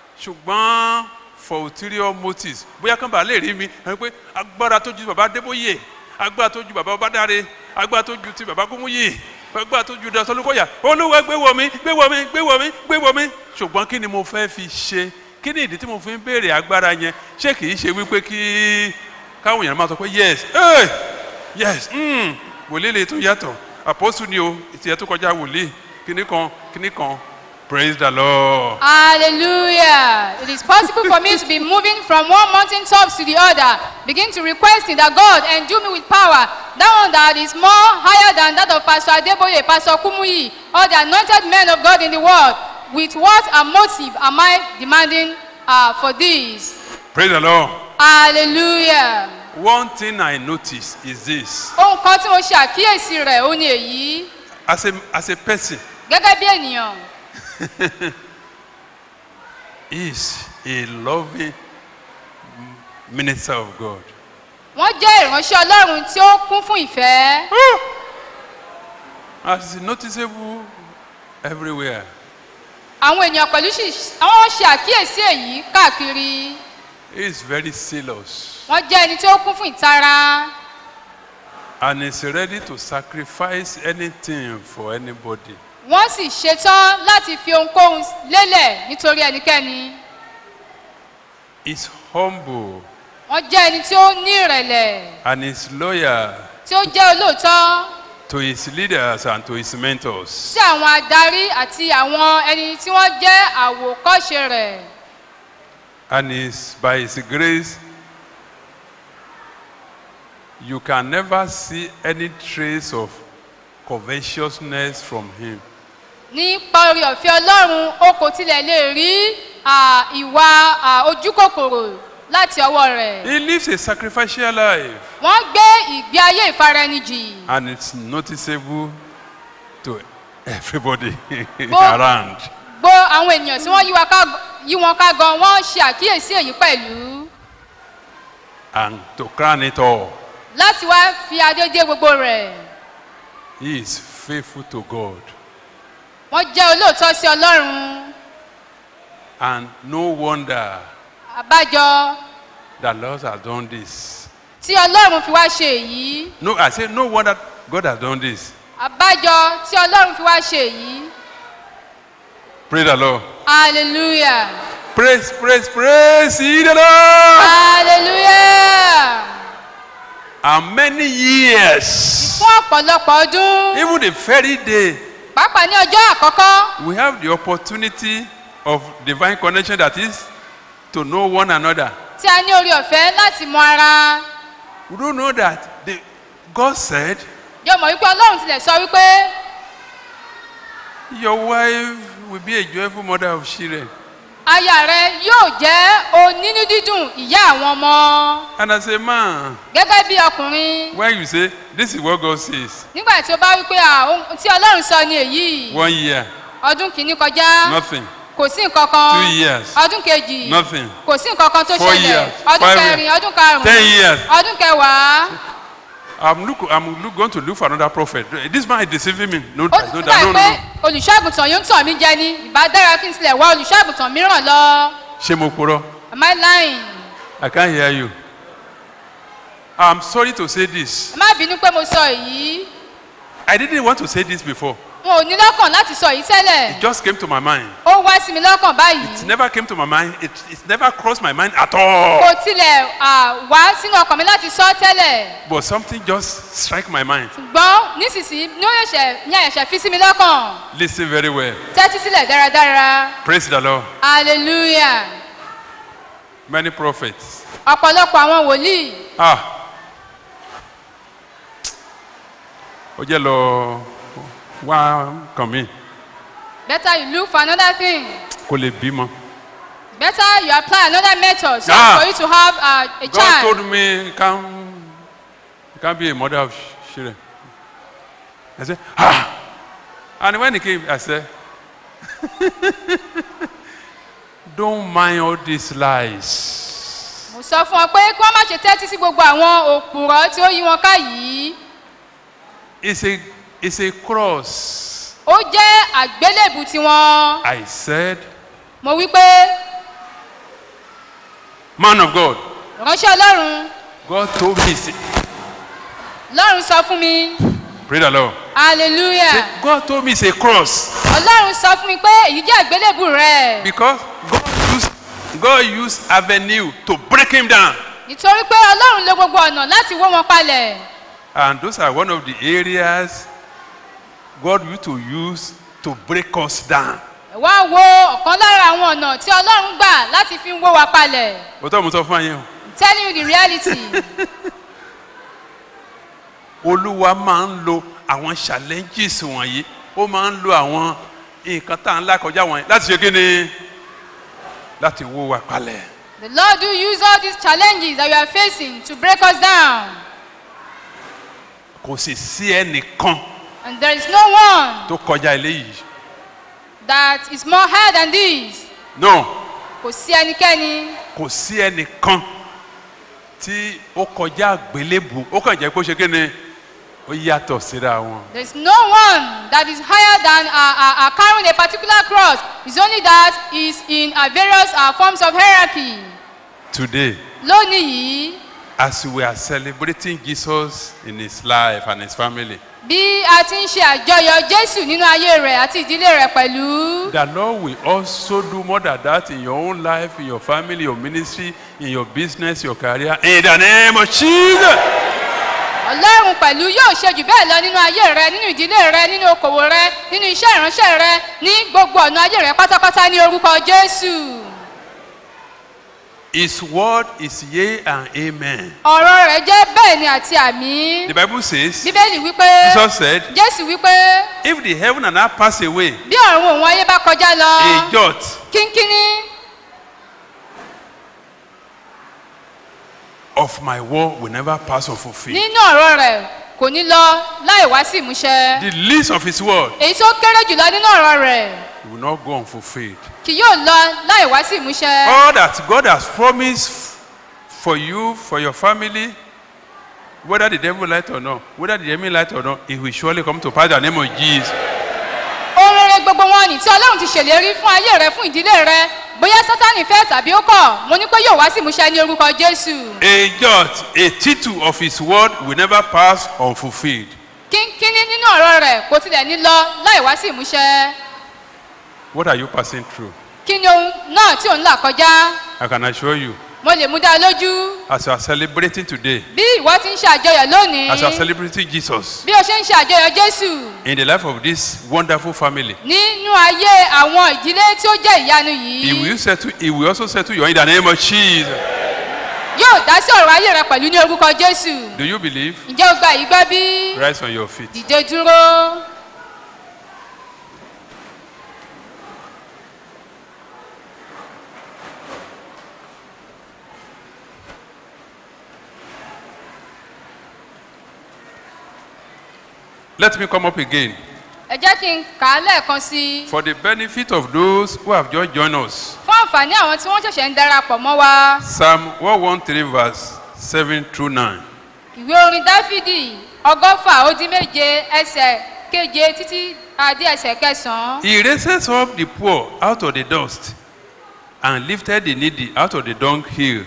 ṣùgbọ́n for ulterior motives bóyá kán bá lè rí mi ẹ pé agbára tó ju bàbá Adébóyè agbára tó ju bàbá Ọbádáre agbára tó ju ti bàbá Gúnmúyì agbára tó ju Dàsán Olúkọ̀yà Olúwa gbé wọ̀ mí gbé wọ̀ mí gbé wọ̀ mí gbé wọ̀ mí ṣùgbọ́n kí ni mo fẹ́ fi ṣe kí ni ìdí tí mo fi ń béèrè agbára yẹn ṣé kì í ṣe wípé kí káwọn èèyàn máa sọ pé yes hey, yes mm, wòlíì lè tún yàtọ̀ àpọ́sù ni o ìtìyẹ tó kọjá wòlíì kíní kan kíní kan praise the lord. Hallelujah. It is possible for me to be moving from one mountain top to the other. Begin to requesting that God endue me with power. That one that is more higher than that of Pastor Adeboye, Pastor Kumuyi, all the anointed men of God in the world. With what a motive am I demanding uh, for this? praise the lord. Hallelujah. one thing i notice is this Ohun kan tí mo ṣe àkíyèsí rẹ̀ ó ní èyí. as a as a person Gẹ́gẹ́ bí ènìyàn, he is a loving minister of god. wọ́n jẹ́ ìránṣẹ́ Ọlọ́run tí ó kún fún ìfẹ́. as is noticeable everywhere. àwọn ènìyàn pẹ̀lú sì àwọn ṣe àkíyèsí èyí káàkiri he is very zealous wọ́n jẹ́ ẹni tí ó kún fún ìtara and is ready to sacrifice anything for anybody. wọ́n sì ṣetán láti fi ohunkóhun lélẹ̀ nítorí ẹnikẹ́ni Is humble wọ́n jẹ́ ẹni tí ó ní ìrẹ̀lẹ̀ and is loyal tí ó jẹ́ olóòótọ́ to his leaders and to his mentors. sí àwọn adarí àti àwọn ẹni tí wọ́n jẹ́ àwòkọ́ṣe rẹ̀ And is by his grace you can never see any trace of covetousness from him. nípa orí ọ̀fẹ́ ọlọ́run o kò tilẹ̀ lè rí à, ìwà à, ojúkòkòrò láti ọwọ́ rẹ̀ He lives a sacrificial life wọ́n gbé ìgbé ayé ìfaraẹnijì and it's noticeable to everybody Bo- around. gbogbo àwọn ènìyàn tí wọ́n yí wa ká- yí wọn ká gan wọ́n ṣe àkíyèsí èyí pẹ̀lú And to crown it all, láti wá fi adé dé gbogbo rẹ̀ he is faithful to God. wọ́n jẹ́ olóòótọ́ sí ọlọ́run And no wonder àbájọ that Lord has done this. tí ọlọ́run fi wá ṣe èyí No, I say no wonder God has done this. àbájọ tí ọlọ́run fi wá ṣe èyí Praise the Lord. hallelujah Praise, praise, praise ye the Lord. hallelujah And many years, fún ọ̀pọ̀lọpọ̀ ọdún even the very day, pàápàá ní ọjọ́ àkọ́kọ́ we have the opportunity of divine connection that is to know one another. tí a ní orí ọ̀fẹ́ láti mọ ara We don't know that the, God said, yóò mọ̀ wípé ọlọ́run tilẹ̀ sọ wípé Your wife will be a joyful mother of children. aya rẹ yóò jẹ́ onínú dídùn ìyá àwọn ọmọ And as a man, gẹ́gẹ́ bí ọkùnrin when you say, This is what God says, nígbà tí ó bá wípé à, ohun tí ọlọ́run sọ ni èyí one year, ọdún kìíní kọjá nothing. kò sí nǹkan kan Two years, ọdún kejì nothing. kò sí nǹkan kan tó Four ṣẹlẹ̀ years, ọdún five kẹrin years, ọdún karùn-ún ten years. ọdún kẹwàá I'm, look, I'm look, going to look for another prophet. This man is deceiving me. No, ó no, no, nígbà no, pé no. olùṣọ́àgùntàn yóò ń tàn mí jẹ ni ìbá dára kí n tilẹ̀ wá olùṣọ́àgùntàn mìíràn lọ Ṣé mo purọ́? am I lying I can't hear you. I'm sorry to say this. ẹ má bínú pé mo sọ èyí I didn't want to say this before. n ò ní lọ́kàn láti sọ èyí tẹ́lẹ̀ It just came to my mind. ó wá sí mi lọ́kàn It báyìí never came to my mind. It, it never crossed my mind at all. kò tilẹ̀ à, wá sínú ọkàn mi láti sọ tẹ́lẹ̀ But something just struck my mind. ṣùgbọ́n nísinsìnyí ní ó yẹ̀ṣẹ̀ ní àyẹ̀ṣẹ̀ fi sí mi lọ́kàn Listen very well. tẹ́tí sílẹ̀ dáradára Praise the Lord. hallelujah Many prophets. ọ̀pọ̀lọpọ̀ àwọn wòlíì Ah. Ó jẹ́ lọ wá kàn mí better you look for another thing kó lè bímọ. better you apply another method so Ah. for you to have uh, a God child told me you can't, you can't be a mother of children. I said, ah. And when he came, I said, don't mind all these lies. mo sọ fún ọ pé kí wọ́n má ṣe tẹ́tí sí gbogbo àwọn òpùrọ̀ tí ó yí wọn ká yìí It's a, it's a cross. ó jẹ́ àgbélébù tiwọn I said, mo wí pé man of God, ránṣẹ́ ọlọ́run God told me, say, ọlọ́run sọ fún mi pray the Lord. hallelujah Say, God told me it's a cross ọlọ́run sọ fún mi pé èyí jẹ́ àgbélébù rẹ̀ because God used, God used avenue to break him down. nítorí pé ọlọ́run lo gbogbo ọ̀nà láti wó wọn palẹ̀ And those are one of the areas God used to use to break us down. ẹ wá wo ọ̀kan lára àwọn ọ̀nà tí ọlọ́run gbà láti fi ń wó wa palẹ̀ Òótọ́ mo sọ fún yín o. I'm telling you the reality Olúwa máa ń lo àwọn challenges wọ̀nyí. Ó máa ń lo àwọn nǹkan tá à ń là kọjá wọ̀nyí láti ṣe kí ni? Láti wó wa palẹ̀. the lord do use all these challenges that we are facing to break us down Kò sì sí ẹnìkan and there is no one tó kọjá eléyìí. that is more higher than this No, kò sí ẹnikẹ́ni kò sí ẹnìkan tí ó kọjá àgbélébù. Ó kàn jẹ́ pé ó ṣe kí ni? Ó yàtọ̀ síra wọn. there is no one that is higher than uh, uh, uh, carrying a particular cross it's only that is in uh, various uh, forms of hierarchy Today, lónìí yìí as we are celebrating Jesus in his life and his family, bí a ti ń ṣe àjọyọ̀ jésù nínú ayé rẹ̀ àti ìdílé rẹ̀ pẹ̀lú the Lord will also do more than that in your own life, in your family, your ministry, in your business, your career. In the name of Jesus. ọlọ́run pẹ̀lú yóò ṣe jù bẹ́ẹ̀ lọ nínú ayé rẹ nínú ìdílé rẹ nínú okòwò rẹ nínú iṣẹ́ ìránṣẹ́ rẹ ní gbogbo ọ̀nà ayé rẹ pátápátá ní orúkọ jésù His word is yea and amen. ọ̀rọ̀ rẹ̀ jẹ́ bẹ́ẹ̀ ni àti àmì The Bible says, bíbélì wípé Jesus said, jésù wípé if the heaven and earth pass away, bí ọ̀run òun ayé bá kọjá lọ a jot kínkínní of my word will never pass unfulfilled. nínú ọ̀rọ̀ rẹ̀ kò ní lọ láì wá sí ìmúṣẹ The least of his word èyí tó kéré jùlọ nínú ọ̀rọ̀ rẹ̀ will not go unfulfilled. kì yóò lọ láì wá sí ìmúṣẹ. All that God has promised for you, for your family, whether the devil like it or not, whether the enemy like it or not, it will surely come to pass in the name of Jesus. ohun rere gbogbo wọn ní tí ọlọ́run ti ṣèlérí fún ayé rẹ fún ìdílé rẹ bóyá sátani fẹ́ tàbí ó kọ̀ mo ní pé yóò wá sí ìmúṣẹ ní orúkọ jésù. A jot, a tittle of his word will never pass unfulfilled. kínkínní nínú ọ̀rọ̀ rẹ̀ kò tilẹ̀ ní lọ láì wá sí ìmúṣẹ. What are you passing through? kí ni ohun náà tí òun là kọjá I can assure you, mo lè mú dá ọ lójú as you are celebrating today, bí ìwọ ti ń ṣe àjọyọ̀ lónìí as you are celebrating Jesus bí o ṣe ń ṣe àjọyọ̀ jésù in the life of this wonderful family, nínú ayé àwọn ìdílé tí ó jẹ́ ìyanu he yìí will settle, he will also settle you in the name of Jesus. yóò dá sí ọ̀rọ̀ ayé rẹ pẹ̀lú ní orúkọ jésù Do you believe? ǹjẹ́ o gba yìí gbọ́ bí Rise on your feet. dìde dúró. Let me come up again. ẹ jẹ́ kí n kà á lẹ́ẹ̀kan sí i For the benefit of those who have just joined us, fún àǹfààní àwọn tí wọ́n ṣẹ̀ṣẹ̀ ń darapọ̀ mọ́ wa Psalm 113, verse 7 through 9. ìwé orin dáfídì ọgọ́fà ó dín méje ẹsẹ̀ keje títí adé ẹsẹ̀ kẹsàn-án. He raises up the poor out of the dust and lifted the needy out of the dunghill.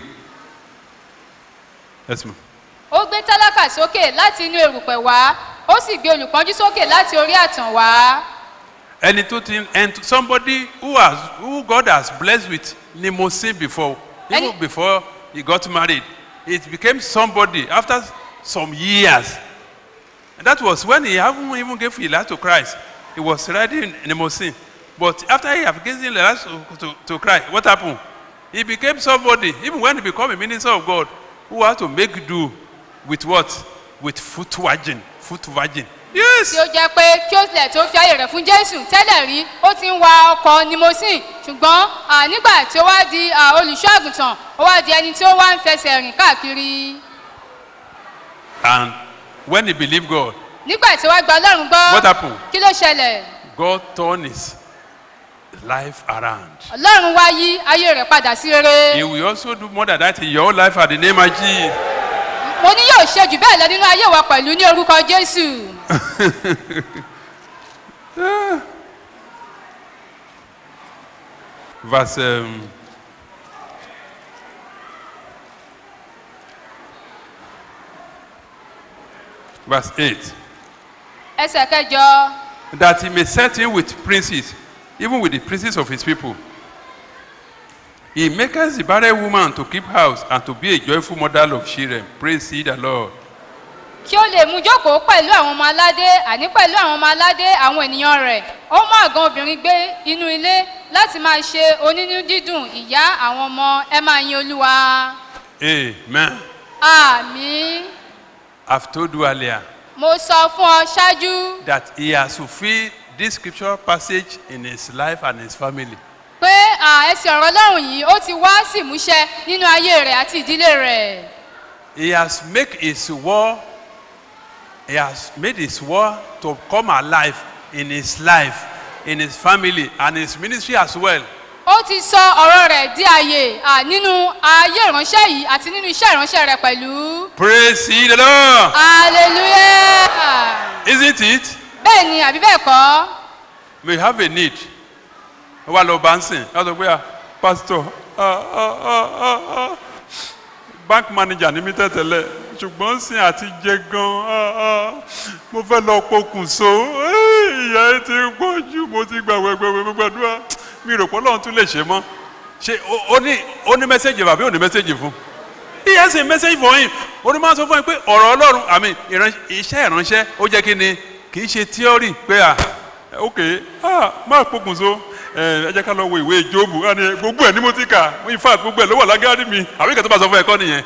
Yes, ma'am. ó gbé tálákà sókè láti inú erùpẹ̀ wá ó sì gbé olùpọ́njú sókè láti orí àtàn wá. ẹni tó ti and somebody who has who God has blessed with limousine before even Any- before he got married it became somebody after some years and that was when he haven't even gave his life to Christ he was riding limousine but after he have given his life to, to, to Christ what happened he became somebody even when he become a minister of God who had to make do with what with foot virgin foot virgin yes tí ó jẹ́ pé kí ó tilẹ̀ tó fi ayé rẹ̀ fún jésù tẹ́lẹ̀ rí ó ti ń wa ọkọ̀ nimosin ṣùgbọ́n à, nígbà tí ó wá di à, olùṣọ́ àgùntàn ó wá di ẹni tí ó wá ń fẹsẹ̀ rìn káàkiri and when he believed God nígbà tí ó wá gba ọlọ́run gbọ́ What happened? kí ló ṣẹlẹ̀ God turned his life around. ọlọ́run wá yí ayé rẹ̀ padà sí rere He will also do more than that in your own life at the name of Jesus. mo ní yóò ṣe jù bẹ́ẹ̀ lọ nínú ayé wa pẹ̀lú ní orúkọ jésù Verse um, verse 8. ẹsẹ̀ kẹjọ That he may set him with princes, even with the princes of his people. He maketh the barren woman to keep house and to be a joyful mother of children. Praise ye the Lord. kí ó lè mú jókòó pẹ̀lú àwọn ọmọ aládé àní pẹ̀lú àwọn ọmọ aládé àwọn ènìyàn rẹ̀ ó mú àgàn obìnrin gbé inú ilé láti máa ṣe onínú dídùn ìyá àwọn ọmọ ẹ máa yin olúwa Amen. àmì I've told you earlier mo sọ fún ọ ṣáájú that he has fulfilled this scripture passage in his life and his family. pé à, ẹsẹ̀ ọ̀rọ̀ ọlọ́run yìí ó ti wá sí ìmúṣẹ nínú ayé rẹ̀ àti ìdílé rẹ̀ He has made his war, he has made his war to come alive in his life, in his family, and his ministry as well. ó ti sọ ọ̀rọ̀ rẹ̀ di àyè à, nínú ayé ìránṣẹ́ yìí àti nínú iṣẹ́ ìránṣẹ́ rẹ̀ pẹ̀lú Praise ye the Lord. hallelujah. Isn't it? bẹ́ẹ̀ ni àbí bẹ́ẹ̀ kọ́ We have a need. Wà lọ bá ń sìn, wọ́n sọ pé à, pastor, ah, ah, ah, ah, ah. bank manager ní mi tẹ́tẹ́lẹ̀ ṣùgbọ́n sin àti jẹ gan ah, ah, mo fẹ́ lọ pokùnso Eh, ìyá ẹ ti pọ̀ jù mo ti gbà wẹ́gbẹ́wẹ́ gbàdúrà mi rò pé ọlọ́run tún lè ṣe mọ́ ṣe ó- ó ní ó ní mẹ́sẹ̀gì bàbí ò ní mẹ́sẹ̀gì fún he has a message for him ó ní máa sọ fún yín pé ọ̀rọ̀ ọlọ́run àmì ìran- iṣẹ́ ìránṣẹ́ ó jẹ́ kí ni kì í ṣe theory pé à ok ah máa pokùnso ẹ ẹ jẹ́ ká lọ wo ìwé jóòbù á ní gbogbo ẹ̀ ní mo ti kà in fact gbogbo ẹ̀ ló wà lágádì mi àbí kẹ́tọ́ bá sọ fún ẹ̀kọ́ nìyẹn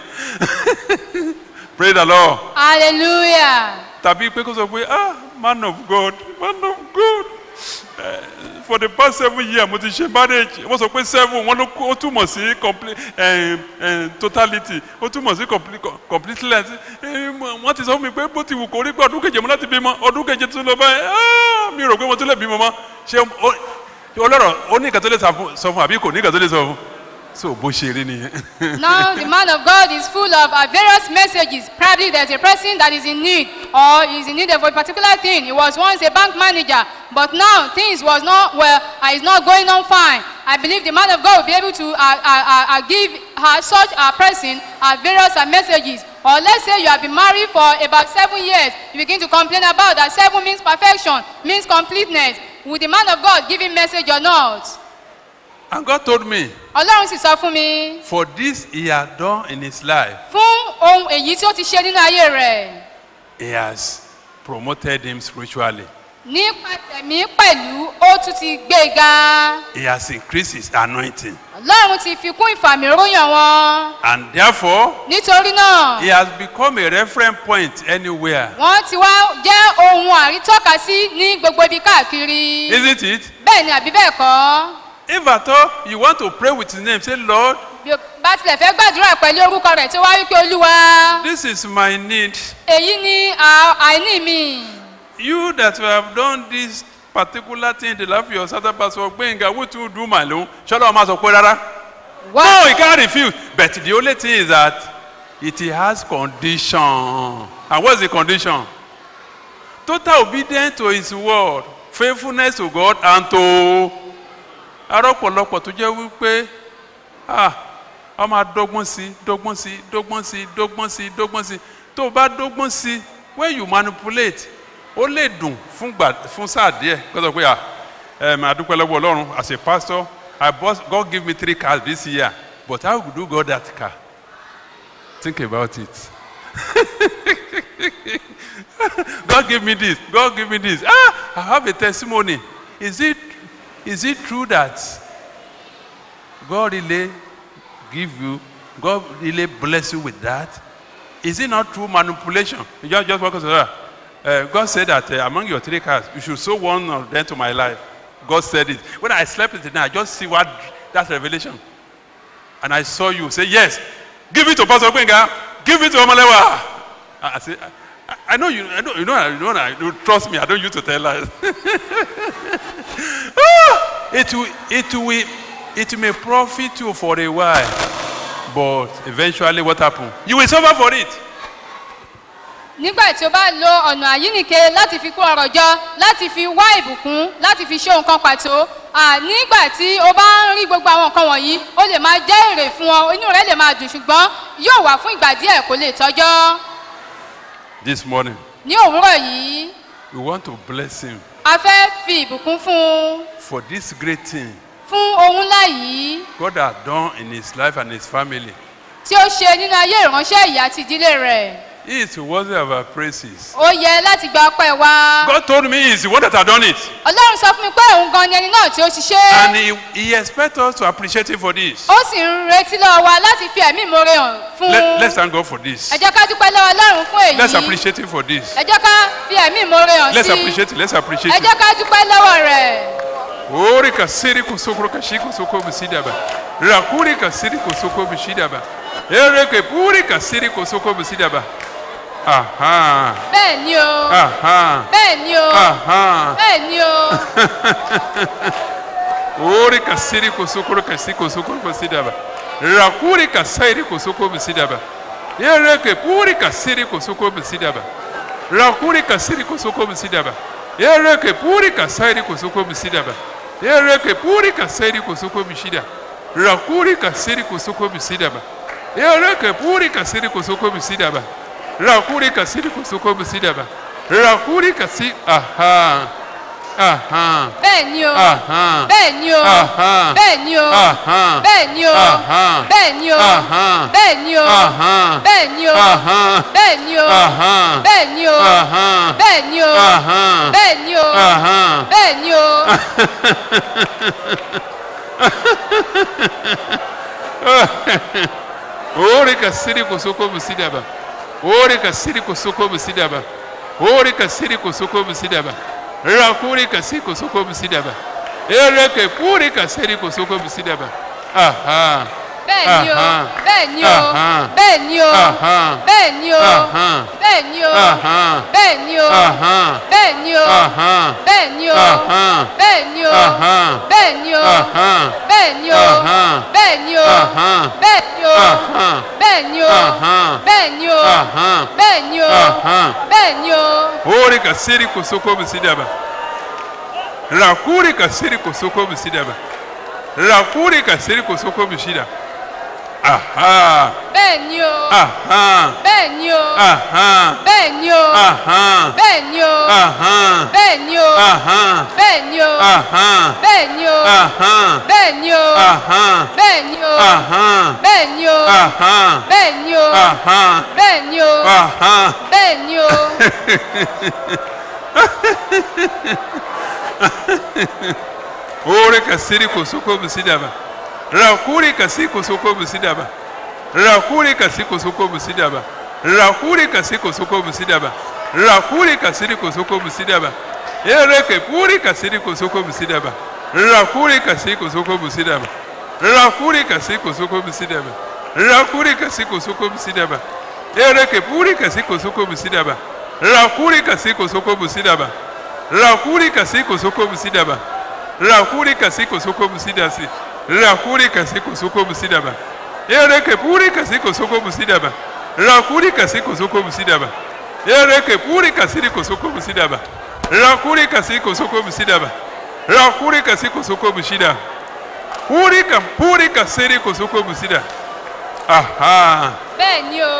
pray the lord hallelujah tàbí pé kó sọ pé ah man of god man of god eh, for the past seven years mo ti ṣe marriage wọ́n sọ pé seven wọ́n ló kó- ó túmọ̀ sí complete eh, eh, totality ó túmọ̀ sí complete completeness eh, mo- wọ́n ti sọ fún mi pé bó ti wù kó rí pé ọdún keje mo láti bímọ ọdún keje tó lọ báyìí ah mi rò pé mo tún lè bímọ mọ́ ṣé ó- ọlọ́rọ̀ ó ní nǹkan tó lè sọ fún- sọ fún àbí kò ní nǹkan tó lè sọ fún so bó ṣe rí nìyẹn. now the man of God is full of uh, various messages probably there's a person that is in need or is in need of a particular thing he was once a bank manager but now things was not well uh, is not going on fine I believe the man of God will be able to uh, uh, uh, uh, give uh, such a person uh, various uh, messages or let's say you have been married for about seven years you begin to complain about that seven means perfection means completeness will the man of God give him message or not and God told me ọlọ́run sì sọ fún mi. for this he had done in his life fún ohun èyí tí ó ti ṣe nínú ayé rẹ̀ he has promoted him spiritually. nípa tẹ̀mí pẹ̀lú ó tún ti gbé e ga He has increased his anointing. ọlọ́run ti fi kún ìfàmìróyàn wọn And therefore, nítorí náà he has become a reference point anywhere. wọ́n ti wá jẹ́ ohun àrítọ́ka sí ní gbogbo ibi káàkiri Isn't it? bẹ́ẹ̀ ni àbí bẹ́ẹ̀ kọ́ If at all you want to pray with his name, say, Lord, bí o bá tilẹ̀ fẹ́ gbàdúrà pẹ̀lú orúkọ rẹ̀ tí wá wípé olúwa this is my need. èyí ni à- àìní mi You that have done this particular thing in the life of your Satan pastor, Gbenga, what you do, my Lord? Shall I ask rárá? wá No, he can't refuse. But the only thing is that it has condition. And what's the condition? Total obedience to his word, faithfulness to God and to arọ́pọ̀lọpọ̀ tó jẹ́ wípé ah a máa dọ́gbọ́n sí dọ́gbọ́n sí dọ́gbọ́n sí dọ́gbọ́n sí dọ́gbọ́n sí tó o bá dọ́gbọ́n sí when you manipulate ó lè dùn fún gbà fún sáà díẹ̀ kó sọ pé ah ẹ máa dúpẹ́ lọ́wọ́ ọlọ́run as a pastor I bought God give me three cars this year but how do God that car think about it God give me this God give me this ah I have a testimony is it is it true that God really give you God really bless you with that is it not true manipulation you just just focus on that uh, God said that uh, among your three cars you should sow one of them to my life God said it when I slept in the night I just see what that revelation and I saw you say yes give it to Pastor Gbenga give it to Omalewa I, I say I, I know you I know you know you know I you trust me I don't use to tell lies it will it will it may profit you for a while but eventually what happen you will suffer for it nígbà tí o bá lo ọ̀nà àyínìke láti fi kó ọrọ̀ jọ láti fi wá ìbùkún láti fi ṣe nǹkan pàtó à, nígbà tí o bá ń rí gbogbo àwọn nǹkan wọ̀nyí ó lè máa jẹ́ èrè fún ọ inú rẹ lè máa dùn ṣùgbọ́n yóò wà fún ìgbà díẹ̀ kó lè tọ́jọ́ this morning ní òwúrọ̀ yìí we want to bless him a fẹ́ fi ìbùkún fún un for this great thing fún ohun ńlá yìí God has done in his life and his family tí ó ṣe nínú ayé ìránṣẹ́ ìyá àti ìdílé rẹ̀ he is worthy of our praises ó yẹ láti gba ọpẹ́ wa God told me he is the one that has done it ọlọ́run sọ fún mi pé òun gan ni ẹni náà tí ó ṣiṣẹ́ and he, he expects us to appreciate him for this ó sì ń retí lọ́wọ́ wa láti fi ẹ̀mí ìmoore hàn fún Let, let's thank God for this ẹ jẹ́ ká dúpẹ́ lọ́wọ́ ọlọ́run fún èyí let's appreciate him for this ẹ jẹ́ ká fi ẹ̀mí ìmoore hàn let's sí appreciate it let's appreciate ẹ it jẹ́ ká dúpẹ́ lọ́wọ́ rẹ̀ Ori kasiri kusukuru kashiku suko bisidaba. Rakuri kasiri kusuko bisidaba. Ereke puri kasiri kusuko bisidaba. Aha. bẹ́ẹ̀ ni o Aha. bẹ́ẹ̀ ni o Aha. bẹ́ẹ̀ ni o Ori kasiri kusukuru kasiri kusukuru bisidaba. Rakuri kasairi kusuko bisidaba. Ereke puri kasiri kusuko bisidaba. Rakuri kasiri kusuko bisidaba. Ereke puri kasairi kusuko bisidaba. Ereke puri kasairi kusuko bisida. Rakuri kasiri kusuko bisidaba. Ereke puri kasiri kusoko bisidaba. Rakuri kasiri kusoko bisidaba. Rakuri kasi aha. Aha. bẹ́ẹ̀ ni o Aha. bẹ́ẹ̀ ni o Aha. bẹ́ẹ̀ ni o Aha. bẹ́ẹ̀ ni o Aha. bẹ́ẹ̀ ni o Aha. bẹ́ẹ̀ ni o Aha. bẹ́ẹ̀ ni o Aha. bẹ́ẹ̀ ni o Aha. bẹ́ẹ̀ ni o Aha. bẹ́ẹ̀ ni o Aha. bẹ́ẹ̀ ni o Aha. bẹ́ẹ̀ ni o Ore kasiri kusoko bisidaba. Ore kasiri kusoko bisidaba. Ore kasiri kusoko bisidaba. Rakuri kasiri kusoko bisidaba. Ereke puri kasiri kusoko bisidaba. Aha. bẹ́ẹ̀ ni o Aha. bẹ́ẹ̀ ni o Aha. bẹ́ẹ̀ ni o Aha. bẹ́ẹ̀ ni o Aha. bẹ́ẹ̀ ni o Aha. bẹ́ẹ̀ ni o Aha. bẹ́ẹ̀ ni o Aha. bẹ́ẹ̀ ni o Aha. bẹ́ẹ̀ ni o Aha. bẹ́ẹ̀ ni o Aha. bẹ́ẹ̀ ni o Aha. bẹ́ẹ̀ ni o Aha. bẹ́ẹ̀ ni o Aha. bẹ́ẹ̀ ni o Aha. bẹ́ẹ̀ ni o Aha. bẹ́ẹ̀ ni o Aha. bẹ́ẹ̀ ni o Ore kasiri kusoko bisidaba. Rakuri kasiri kusoko bisidaba. Rakuri kasiri kusoko bisida. Aha. bẹ́ẹ̀ ni o Aha. bẹ́ẹ̀ ni o Aha. bẹ́ẹ̀ ni o Aha. bẹ́ẹ̀ ni o Aha. bẹ́ẹ̀ ni o Aha. bẹ́ẹ̀ ni o Aha. bẹ́ẹ̀ ni o Aha. bẹ́ẹ̀ ni o Aha. bẹ́ẹ̀ ni o Aha. bẹ́ẹ̀ ni o Aha. bẹ́ẹ̀ ni o Aha. bẹ́ẹ̀ ni o Aha. bẹ́ẹ̀ ni o Ore kasiri kusoko bisidaba. Rakuri kasi kusoko bisidaba. Rakuri kasi kusoko bisidaba. Rakuri kasi kusoko bisidaba. Rakuri kasiri kusoko bisidaba. Ereke puri kasiri kusoko bisidaba. Rakuri kasi kusoko bisidaba. Rakuri kasi kusoko bisidaba. Rakuri kasi kusoko bisidaba. Ereke puri kasi kusoko bisidaba. Rakuri kasi kusoko bisidaba. Rakuri kasi kusoko bisidaba. Rakuri kasi kusoko bisidasi. Rakuri kasi kusoko bisidaba. Ereke puri kasi kusoko bisidaba. Rakuri kasi kusoko bisidaba. Ereke puri kasi kusoko bisidaba. Rakuri kasi kusoko bisidaba. Rakuri kasi kusoko bisida. Puri ka puri kasi kusoko bisida. Aha. bẹ́ẹ̀ ni o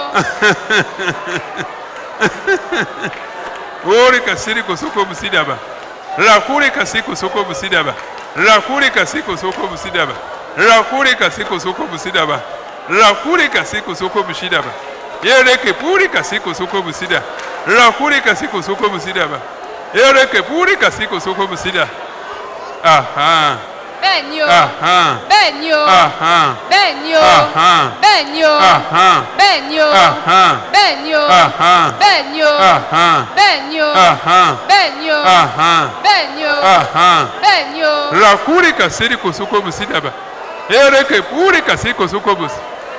Ori kasiri kosoko busidaba. Rakuri kasi kosoko busidaba. Rakuri kasi kosoko busidaba. Rakuri kasi kosoko busidaba. Rakuri kasi kosoko busidaba. Yereke puri kasi kosoko busida. Rakuri kasi kosoko busidaba. Yereke puri kasi kosoko busida. Aha. bẹ́ẹ̀ ni o Aha. bẹ́ẹ̀ ni o Aha. bẹ́ẹ̀ ni o Aha. bẹ́ẹ̀ ni o Aha. bẹ́ẹ̀ ni o Aha. bẹ́ẹ̀ ni o Aha. bẹ́ẹ̀ ni o Aha. bẹ́ẹ̀ ni o Aha. bẹ́ẹ̀ ni o Aha. bẹ́ẹ̀ ni o Aha. bẹ́ẹ̀ ni o Rakuri kasiri kusuko busidaba. Ereke puri kasi kusuko bus.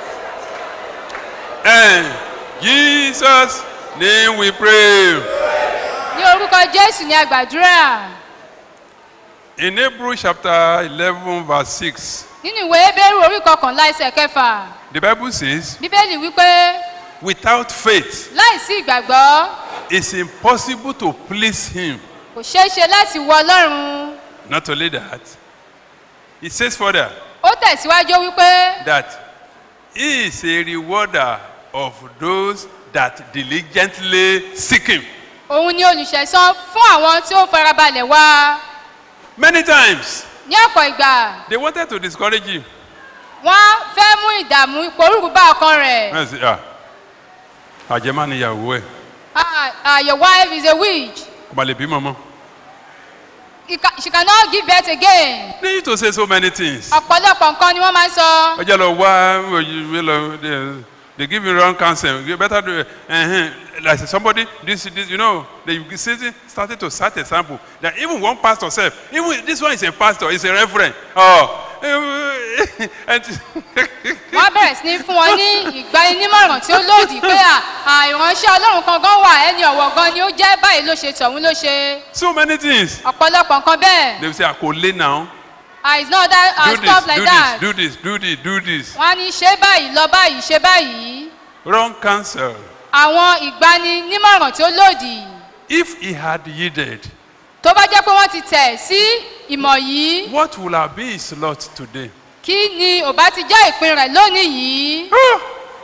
And Jesus name we pray. ní orúkọ jésù ni a gbàdúrà In Hebrews chapter 11 verse 6, nínú ìwé ebéèrú orí kọkànlá ẹsẹ̀ kẹfà the Bible says, bíbélì wípé without faith, láìsí ìgbàgbọ́ it's impossible to please him. kò ṣeé ṣe láti wọ ọlọ́run Not only that, it says further ó tẹ̀síwájú wípé that he is a rewarder of those that diligently seek him. òun ni olùṣẹ̀san fún àwọn tí ó farabalẹ̀ wá Many times, ní ọ̀pọ̀ ìgbà they wanted to discourage him. wọ́n fẹ́ mú ìdààmú ìpòrúurú bá ọkàn rẹ̀ Wọ́n sì ah àjẹmá ni ìyàwó ẹ̀ ah ah your wife is a witch kò má lè bímọ mọ́. He ca- she cannot give birth again They used to say so many things. ọ̀pọ̀lọpọ̀ nǹkan ni wọ́n máa ń sọ ọjọ́ lọ wá wọ́n lọ they- they give you wrong counsel you better do uh, like somebody this this you know they started started to set example that even one pastor sef even this one is a pastor is a reverend oh and wọ́n bẹ̀rẹ̀ sí ní fún wọn ní ìgbaninímọ̀ràn tí ó lòdì pé à à, ìránṣẹ́ ọlọ́run kan gan wà ẹni ọ̀wọ̀ gan ni ó jẹ́ báyìí ló ṣe tọ̀hún ló ṣe so many things ọ̀pọ̀lọpọ̀ nǹkan bẹ́ẹ̀ they will say akole now ah it's not that ah do stuff this like do that this do this do this do this wọ́n á ní ṣe báyìí lọ báyìí ṣe báyìí wrong counsel àwọn ìgbaninímọ̀ràn tí ó lòdì if he had yielded tó bá jẹ́ pé wọ́n ti tẹ̀ sí ìmọ̀ yìí what would have been his lot today kí ni ò bá ti jẹ́ ìpín rẹ̀ lónìí yìí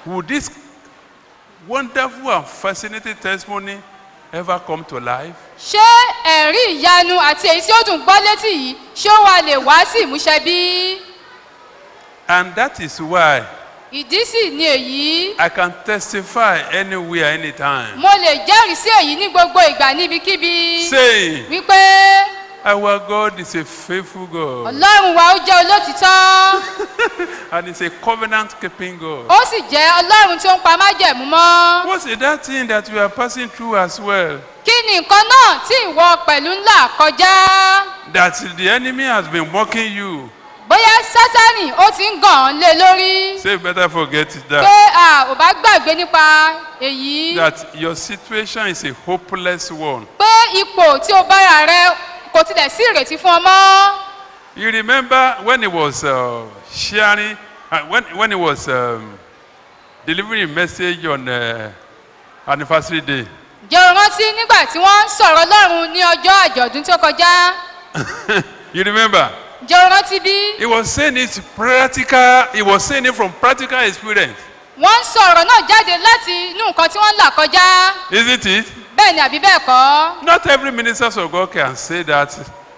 would this wonderful and fascinating testimony ever come to life? ṣé ẹ̀rí ìyanu àti èyí tí ó dùn gbọ́ létí yìí ṣé ó wà lè wá sí ìmúṣẹ bí? And that is why ìdí sì ni èyí I can testify anywhere, anytime, mo lè jẹ́rìí sí èyí ní gbogbo ìgbà níbikíbi saying, wípé Our God is a faithful God ọlọ́run wa ó jẹ́ olótìtọ́ and is a covenant keeping God. ó sì jẹ́ ọlọ́run tí ó ń pa májẹ̀mú mọ́. What's it, that thing that you are passing through as well? kí ni nǹkan náà tí ìwọ pẹ̀lú ńlá kọjá? That the enemy has been mocking you. bóyá sátánì ó ti ń gàn án lé lórí Say, better forget pé that. a ò bá gbàgbé nípa èyí That your situation is a hopeless one. pé ipò tí o bára rẹ kò tilẹ̀ sí ìrètí fún ọ mọ́. You remember when he was uh, sharing, uh, when, when he was um, delivering a message on uh, anniversary day? jẹ́ o rántí nígbà tí wọ́n ń sọ̀rọ̀ ọlọ́run ní ọjọ́ àjọ̀dún tó kọjá you remember? jẹ́ o rántí bí He was saying it practical, he was saying it from practical experience. wọ́n ń sọ̀rọ̀ náà jáde láti inú nǹkan tí wọ́n ń là kọjá Isn't it? bẹ́ẹ̀ ni àbí bẹ́ẹ̀ kọ́ Not every minister of God can say that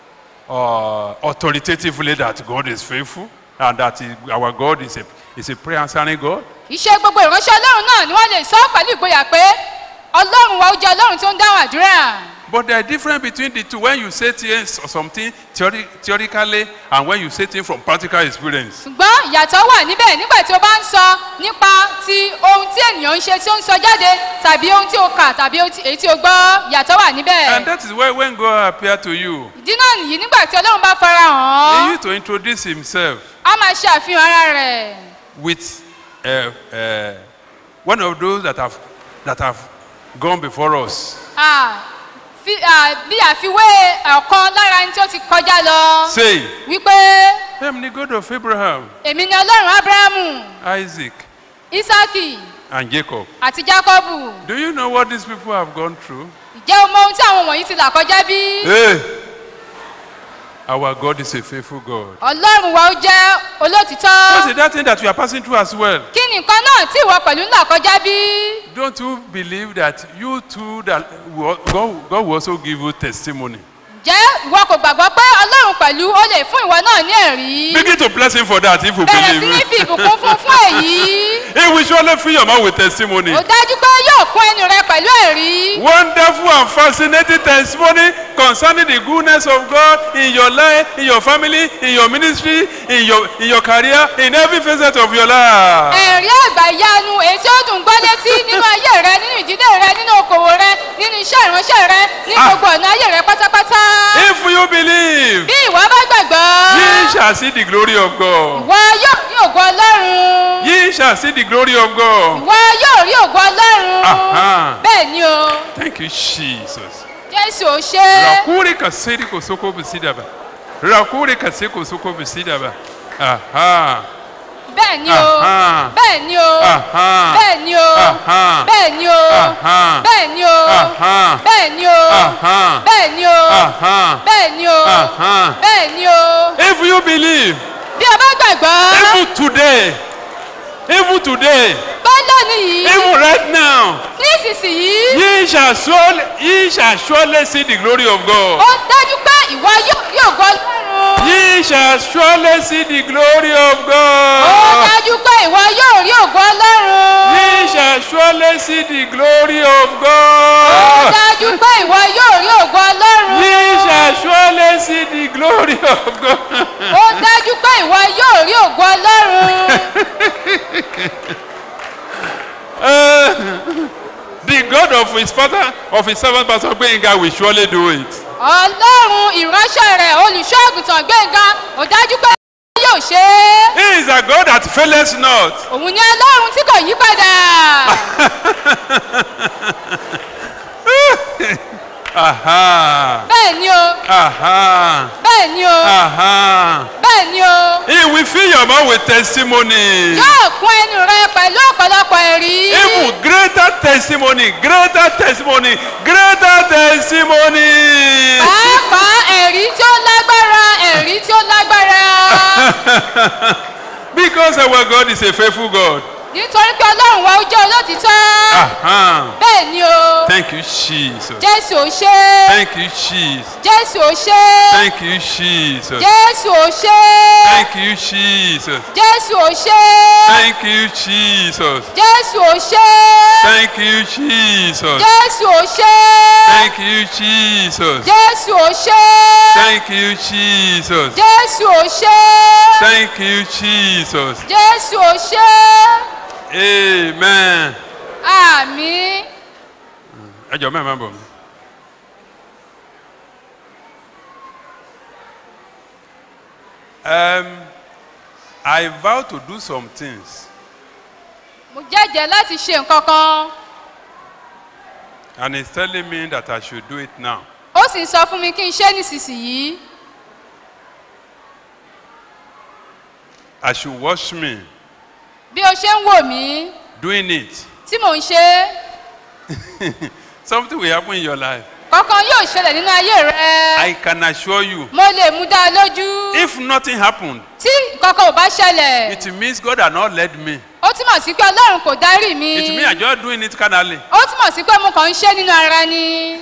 uh, authoritatively that God is faithful and that he, our God is a, is a prayer answering God. iṣẹ́ gbogbo ìránṣẹ́ ọlọ́run náà ni wọ́n lè sọ pẹ̀lú ìgboyà pé ọlọ́run wa ó jẹ́ ọlọ́run tó ń dáhùn àdúrà But there is difference between the two when you say things or something theori theoretically and when you say things from practical experience. ṣùgbọ́n ìyàtọ̀ wà níbẹ̀ nígbà tí o bá ń sọ nípa ti ohun tí ènìyàn ń ṣe tí ó ń sọ jáde tàbí ohun tí o kà tàbí ohun tí- èyí tí o gbọ́ ìyàtọ̀ wà níbẹ̀ And that is why when God appeared to you, ìdí náà nìyí nígbà tí ọlọ́run bá fara hàn he án used to introduce himself á máa ṣe àfihàn ara rẹ̀ with uh, uh, one of those that have, that have gone before us. Ah, fi- ah, bí àfiwé ọ̀kan lára ẹni tí ó ti kọjá lọ Say, wípé I am the God of Abraham, èmi ni ọlọ́run abrahamu Isaac, isaki and Jacob. àti jacobu Do you know what these people have gone through? ǹjẹ́ o mọ ohun tí àwọn wọ̀nyí ti là kọjá bí? Hey! Our God is a faithful God. ọlọ́run wa ó jẹ́ What's olótìtọ́ it, that thing that you are passing through as well? kí ni nǹkan náà tí ìwọ pẹ̀lú ń là kọjá bí? Don't you believe that you too, that will- God, God will also give you testimony? ǹjẹ́ ìwọ kò gbàgbọ́ pé ọlọ́run pẹ̀lú ó lè fún ìwọ náà ní ẹ̀rí? Begin to bless him for that if you bẹ̀rẹ̀ sí ní believe. fi ìbùkún fún fún èyí He will surely fill your mouth with testimony. ó dájú pé yóò kún ẹnu rẹ pẹ̀lú ẹ̀rí. Wonderful and fascinating testimony concerning the goodness of God in your life, in your family, in your ministry, in your in your career, in every facet of your life. ẹ̀rí àgbà ìyanu èyí tí ó dùn gbọ́ létí nínú ayé rẹ nínú ìdílé rẹ nínú okòwò rẹ nínú iṣẹ́ ìránṣẹ́ rẹ ní Ah. gbogbo ọ̀nà ayé rẹ pátápátá. If you believe, bí ìwọ bá gbàgbọ́ ye shall see the glory of God. ìwọ yóò rí ògo ọlọ́run. Ye shall see the glory of God. ìwọ yóò rí ògo ọlọ́run. Aha. bẹ́ẹ̀ ni o Thank you, Jesus. jésù ò ṣe é. Rakuri kasiri kosoko bisidaba. Rakuri kasiri kosoko bisidaba. Aha. bẹ́ẹ̀ ni o Aha. bẹ́ẹ̀ ni o Aha. bẹ́ẹ̀ ni o Aha. bẹ́ẹ̀ ni o Aha. bẹ́ẹ̀ ni o Aha. bẹ́ẹ̀ ni o Aha. bẹ́ẹ̀ ni o Aha. bẹ́ẹ̀ ni o Aha. bẹ́ẹ̀ ni o If you believe, bí o bá gbàgbọ́ even today, even today, bá lónìí yìí even right now, nísinsìnyí ye shall surely, ye shall surely see the glory of God. ó dájú pé ìwọ yóò rí ògo ọlọ́run Ye shall surely see the glory of ó God. dájú pé ìwọ yóò rí ògo ọlọ́run Ye shall surely see the glory of ó God. dájú pé ìwọ yóò rí ògo ọlọ́run Ye shall surely see the glory of God. ó dájú pé ìwọ yóò rí ògo ọlọ́run. Uh, the God of his father, of his servant Pastor Gbenga will surely do it. ọlọ́run ìránṣẹ́ rẹ̀ olùṣọ́ àgùntàn gbẹ̀ngà ó dájú pé yóò ṣe é He is a God that faileth not. òun ni ọlọ́run tí kò yí padà Aha. bẹ́ẹ̀ ni o Aha. bẹ́ẹ̀ ni o Aha. bẹ́ẹ̀ ni o He will fill your mouth with testimony. yóò kún ẹnu rẹ pẹ̀lú ọ̀pọ̀lọpọ̀ ẹ̀rí Even greater testimony, greater testimony, greater testimony. pàápàá ẹ̀rí tí ó lágbára ẹ̀rí tí ó lágbára Because our God is a faithful God. nítorí pé ọlọ́run wa ó jẹ́ olótìtọ́ Uh-huh. bẹ́ẹ̀ ni o Thank you, Jesus. jésù ò ṣe é Thank you, Jesus. jésù ò ṣe é Thank you, Jesus. jésù ò ṣe é Thank you, Jesus. jésù ò ṣe é Thank you, Jesus. jésù ò ṣe é Thank you, Jesus. jésù ò ṣe é Thank you, Jesus. jésù ò ṣe é Thank you, Jesus. jésù ò ṣe é Thank you, Jesus. jésù ò ṣe é Amen. àmì Ẹ jọ mẹ́ẹ̀ máa bọ̀ mí. Um, I vow to do some things mo jẹ́jẹ́ láti ṣe nǹkan kan and he's telling me that I should do it now. ó sì ń sọ fún mi kí n ṣe nísinsìnyí I should watch me bí o ṣe ń wò mí doing it. tí mò ń ṣe é Something will happen in your life. kankan yóò ṣẹlẹ̀ nínú ayé rẹ I can assure you. mo lè mú dá a lójú If nothing happened, tí kankan ò bá ṣẹlẹ̀ it means God had not led me. ó túmọ̀ sí pé ọlọ́run kò darí mi It means I'm just doing it carnally. ó túmọ̀ sí pé mo kàn ń ṣe nínú ara ni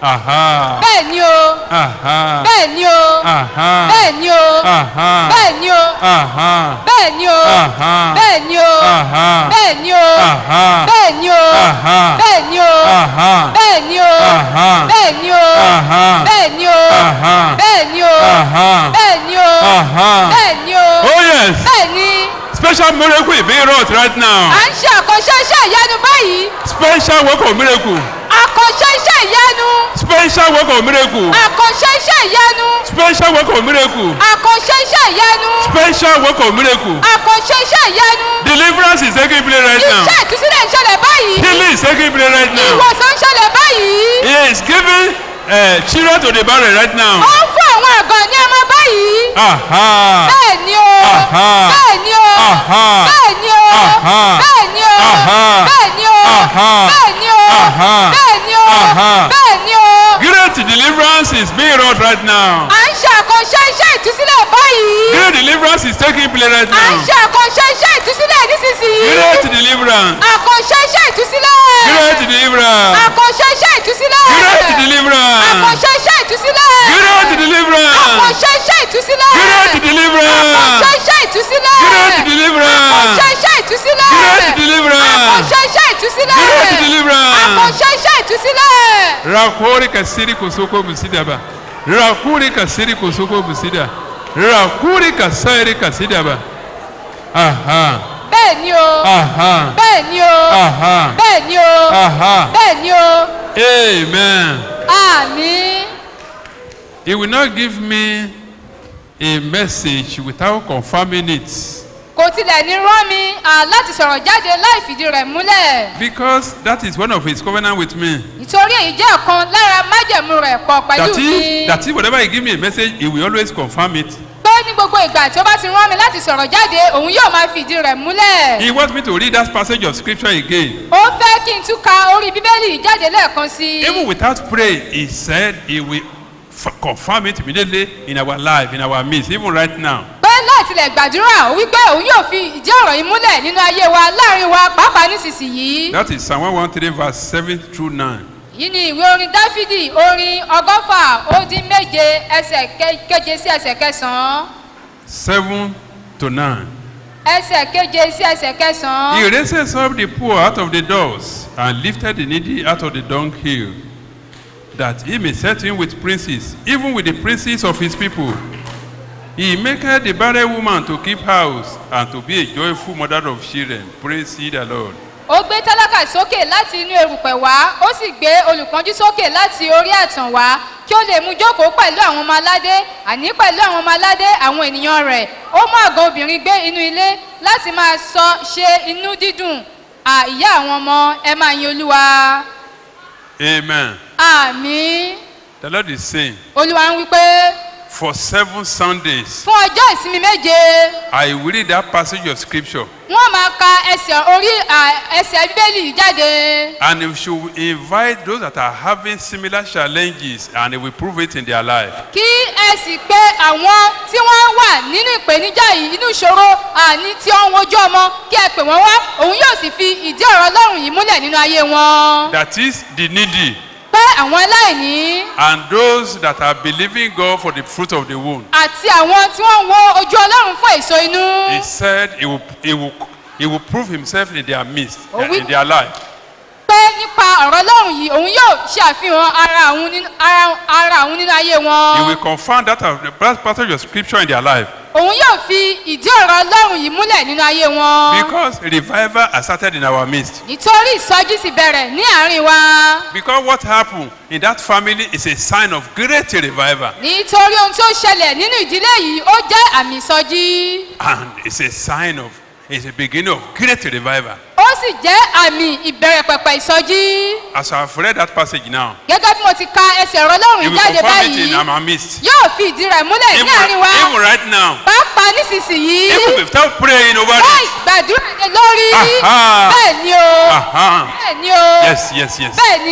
Aha. bẹ́ẹ̀ ni o Aha. bẹ́ẹ̀ ni o Aha. bẹ́ẹ̀ ni o Aha. bẹ́ẹ̀ ni o Aha. bẹ́ẹ̀ ni o Aha. bẹ́ẹ̀ ni o Aha. bẹ́ẹ̀ ni o Aha. bẹ́ẹ̀ ni o Aha. bẹ́ẹ̀ ni o Aha. bẹ́ẹ̀ ni o Aha. bẹ́ẹ̀ ni o Aha. bẹ́ẹ̀ ni o Aha. bẹ́ẹ̀ ni o Aha. bẹ́ẹ̀ ni o Aha. bẹ́ẹ̀ ni o Oh yes. bẹ́ẹ̀ ni Special miracle is being wrought right now. à ń ṣe àkànṣe iṣẹ́ ìyanu báyìí Special work of miracle. àkànṣe iṣẹ́ ìyanu Special work of miracle. àkànṣe iṣẹ́ ìyanu Special work of miracle. àkànṣe iṣẹ́ ìyanu Special work of miracle. àkànṣe iṣẹ́ ìyanu Deliverance is taking place right now. iṣẹ́ ìtúsílẹ̀ ń ṣẹlẹ̀ báyìí Healing is taking place right now. ìwòsàn ń ṣẹlẹ̀ báyìí He is giving uh, children to the barren right ó now. ń fún àwọn àgàn ní ọmọ báyìí Aha. bẹ́ẹ̀ ni o Aha. bẹ́ẹ̀ ni o Aha. bẹ́ẹ̀ ni o Aha. bẹ́ẹ̀ ni o Aha. bẹ́ẹ̀ ni o Aha. bẹ́ẹ̀ ni o Aha. bẹ́ẹ̀ ni o Aha. bẹ́ẹ̀ ni o Great deliverance is being wrought right now. à ń ṣe àkànṣe iṣẹ́ ìtúsílẹ̀ báyìí Great deliverance is taking place right à ń now. ṣe àkànṣe iṣẹ́ ìtúsílẹ̀ nísinsìnyí Great deliverance. àkànṣe iṣẹ́ ìtúsílẹ̀ Great deliverance. àkànṣe iṣẹ́ ìtúsílẹ̀ Great deliverance. àkànṣe iṣẹ́ ìtúsílẹ̀ Great deliverance. àkànṣe iṣẹ́ ìtúsílẹ̀ Great àkànṣe deliverance. iṣẹ́ ìtúsílẹ̀ Great àkànṣe deliverance. iṣẹ́ ìtúsílẹ̀ Great deliverance. àkànṣe iṣẹ́ ìtúsílẹ̀ Great deliverance. àkànṣe iṣẹ́ ìtúsílẹ̀. Rakuri kasiri kosoko busida ba. Rakuri kasiri kosoko busida. Rakuri kasiri kasida ba. Aha. bẹ́ẹ̀ ni o Aha. bẹ́ẹ̀ ni o Aha. bẹ́ẹ̀ ni o Aha. bẹ́ẹ̀ ni o Amen. àmín. He will not give me a message without confirming it. kò tilẹ̀ ní rán mi à, láti sọ̀rọ̀ jáde láì fìdí rẹ̀ múlẹ̀ Because that is one of his covenant with me. ìtorí èyí jẹ́ ọ̀kan lára májẹ̀mú rẹ̀ pọ̀ pẹ̀lú That mi is, that is whenever he give me a message, he will always confirm it. pé ní gbogbo ìgbà tí ó bá ti rán mi láti sọ̀rọ̀ jáde òun yóò máa fìdí rẹ̀ múlẹ̀ He wants me to read that passage of scripture again. ó fẹ́ kí n tún ka orí bíbélì yìí jáde lẹ́ẹ̀kan sí i Even without praying, he said he will f- confirm it immediately in our life, in our midst, even right now. pé láì tilẹ̀ gbàdúrà ó wí pé òun yóò fi ìdí ọ̀rọ̀ yìí múlẹ̀ nínú ayé wa láàrin wa pàápàá nísinsìnyí That is Psalm 113, verse 7 through 9. yìí ni ìwé orin dáfídì orin ọgọ́fà ó dín méje ẹsẹ̀ ke- keje sí ẹsẹ̀ kẹsàn-án 7 to 9. ẹsẹ̀ keje sí ẹsẹ̀ kẹsàn-án. He raises up the poor out of the doors and lifted the needy out of the dunghill, that he may set him with princes, even with the princes of his people. He maketh the barren woman to keep house and to be a joyful mother of children. Praise ye the Lord. ó gbé tálákà sókè láti inú erùpẹ̀ wá ó sì gbé olùpọ́njú sókè láti orí àtàn wá kí ó lè mú jókòó pẹ̀lú àwọn ọmọ aládé àní pẹ̀lú àwọn ọmọ aládé àwọn ènìyàn rẹ̀ ó mú àgọ́ obìnrin gbé inú ilé láti máa sọ ṣe inú dídùn à ìyá àwọn ọmọ ẹ máa yin olúwa Amen. àmì The Lord is saying, olúwa ń wí pé for seven Sundays, fún ọjọ́ ìsinmi méje I will read that passage of scripture wọ́n máa ka ẹsẹ̀ orí à, ẹsẹ̀ bíbélì yìí jáde. and we should invite those that are having similar challenges and they will prove it in their life. kí ẹ sì pé àwọn tí wọ́n wà nínú ìpèníjà yìí inú ìṣòro àní tí ó ń wojú ọmọ kí ẹ pè wọ́n wá òun yóò sì fi ìdí ọ̀rọ̀ ọlọ́run yìí múlẹ̀ nínú ayé wọn. That is the needy pé àwọn aláìní and those that are believing God for the fruit of the womb. àti àwọn tí wọ́n ń wo ojú ọlọ́run fún èso inú. He said he will, he will, he will prove himself in their midst, Oh, we- in their life. pé nípa ọ̀rọ̀ ọlọ́run yìí òun yóò ṣe àfihàn ara òun nínú ara- ara òun nínú ayé He wọn. will confirm that of the passage of scripture in their life. òun yóò fi ìdí ọ̀rọ̀ ọlọ́run yìí múlẹ̀ nínú ayé wọn. Because revival has started in our midst. nítorí ìsọjí sì bẹ̀rẹ̀ ní àárín wa. Because what happened in that family is a sign of great revival. nítorí ohun tí ó ṣẹlẹ̀ nínú ìdílé yìí ó jẹ́ àmì ìsọjí And it's a sign of, it's a beginning of great revival. ó sì jẹ́ àmì ìbẹ̀rẹ̀ pẹ̀pẹ̀ ìsọjí As I've read that passage now, gẹ́gẹ́ bí mo ti ka ẹsẹ̀ ọ̀rọ̀ ọlọ́run he yìí will jáde confirm it in báyìí our midst. yóò fi ìdí rẹ̀ múlẹ̀ Even, ní àárín wa even right now, pàápàá nísinsìnyí even without praying over láì it. gbàdúrà lé lórí Aha. bẹ́ẹ̀ ni o Aha. bẹ́ẹ̀ ni o Yes, yes, yes. bẹ́ẹ̀ ni